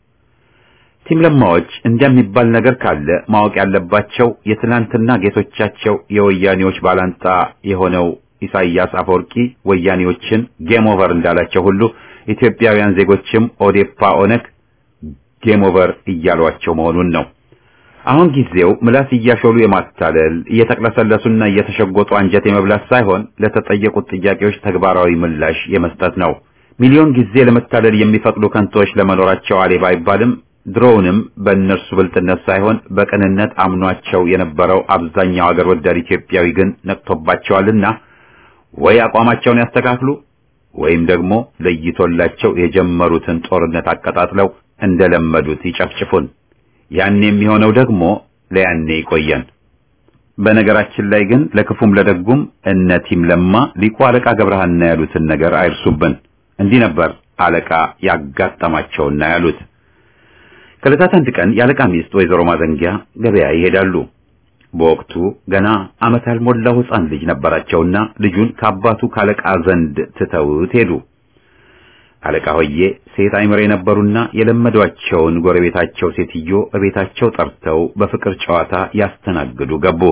ቲም ለማዎች እንደሚባል ነገር ካለ ማወቅ ያለባቸው የትናንትና ጌቶቻቸው የወያኔዎች ባላንጣ የሆነው ኢሳይያስ አፈወርቂ ወያኔዎችን ጌም ኦቨር እንዳላቸው ሁሉ ኢትዮጵያውያን ዜጎችም ኦዴፓ ኦነግ ጌም ኦቨር እያሏቸው መሆኑን ነው። አሁን ጊዜው ምላስ እያሾሉ የማታለል እየተቅለሰለሱና እየተሸጎጡ አንጀት የመብላት ሳይሆን ለተጠየቁት ጥያቄዎች ተግባራዊ ምላሽ የመስጠት ነው። ሚሊዮን ጊዜ ለመታለል የሚፈቅዱ ከንቶች ለመኖራቸው አሌ ባይባልም ድሮውንም በእነርሱ ብልጥነት ሳይሆን በቅንነት አምኗቸው የነበረው አብዛኛው አገር ወዳድ ኢትዮጵያዊ ግን ነቅቶባቸዋልና ወይ አቋማቸውን ያስተካክሉ ወይም ደግሞ ለይቶላቸው የጀመሩትን ጦርነት አቀጣጥለው እንደለመዱት ይጨፍጭፉን። ያን የሚሆነው ደግሞ ለያኔ ይቆየን። በነገራችን ላይ ግን ለክፉም ለደጉም እነ ቲም ለማ ሊቁ አለቃ ገብረሃና ያሉትን ነገር አይርሱብን። እንዲህ ነበር አለቃ ያጋጠማቸውና ያሉት። ከዕለታት አንድ ቀን የአለቃ ሚስት ወይዘሮ ማዘንጊያ ገበያ ይሄዳሉ። በወቅቱ ገና ዓመት ያልሞላው ሕፃን ልጅ ነበራቸውና ልጁን ከአባቱ ካለቃ ዘንድ ትተውት ሄዱ። አለቃ ሆዬ ሴት አይምሬ የነበሩና የለመዷቸውን ጎረቤታቸው ሴትዮ እቤታቸው ጠርተው በፍቅር ጨዋታ ያስተናግዱ ገቡ።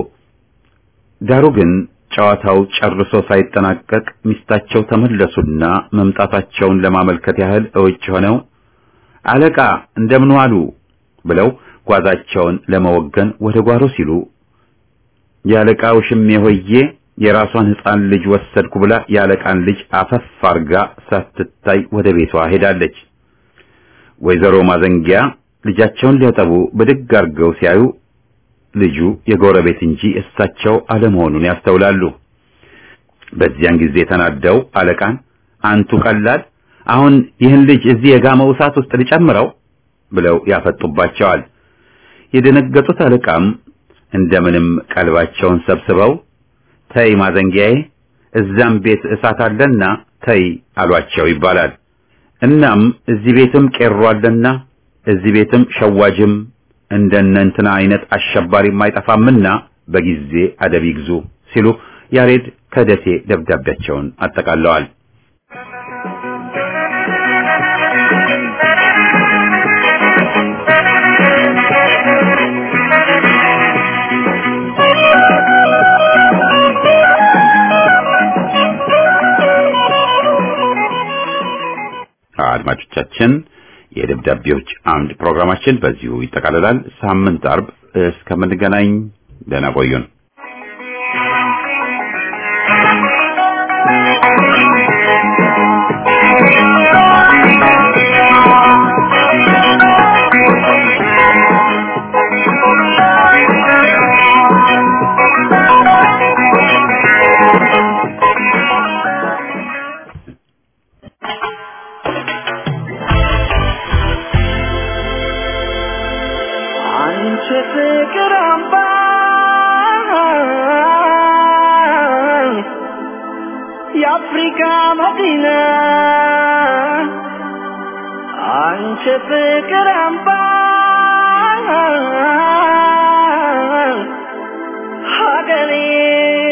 ዳሩ ግን ጨዋታው ጨርሶ ሳይጠናቀቅ ሚስታቸው ተመለሱና መምጣታቸውን ለማመልከት ያህል እውጭ ሆነው አለቃ እንደምን ዋሉ ብለው ጓዛቸውን ለመወገን ወደ ጓሮ ሲሉ የአለቃው ሽሜ ሆዬ የራሷን ሕፃን ልጅ ወሰድኩ ብላ የአለቃን ልጅ አፈፍ አርጋ ሳትታይ ወደ ቤቷ ሄዳለች። ወይዘሮ ማዘንጊያ ልጃቸውን ሊያጠቡ ብድግ አርገው ሲያዩ ልጁ የጎረቤት እንጂ እሳቸው አለመሆኑን ያስተውላሉ። በዚያን ጊዜ ተናደው አለቃን አንቱ ቀላል፣ አሁን ይህን ልጅ እዚህ የጋመው እሳት ውስጥ ሊጨምረው ብለው ያፈጡባቸዋል። የደነገጡት አለቃም እንደምንም ቀልባቸውን ሰብስበው ተይ ማዘንጊያዬ፣ እዛም ቤት እሳት አለና ተይ አሏቸው ይባላል። እናም እዚህ ቤትም ቄሮ አለና እዚህ ቤትም ሸዋጅም እንደነ እንትና አይነት አሸባሪም አይጠፋምና በጊዜ አደብ ይግዙ ሲሉ ያሬድ ከደሴ ደብዳቤያቸውን አጠቃለዋል። አድማጮቻችን የደብዳቤዎች አምድ ፕሮግራማችን በዚሁ ይጠቃልላል። ሳምንት አርብ እስከምንገናኝ ደህና ቆዩን። አንቺ ፍቅር አምባ የአፍሪካ መዲና አንቺ ፍቅር አምባ ሀገሬ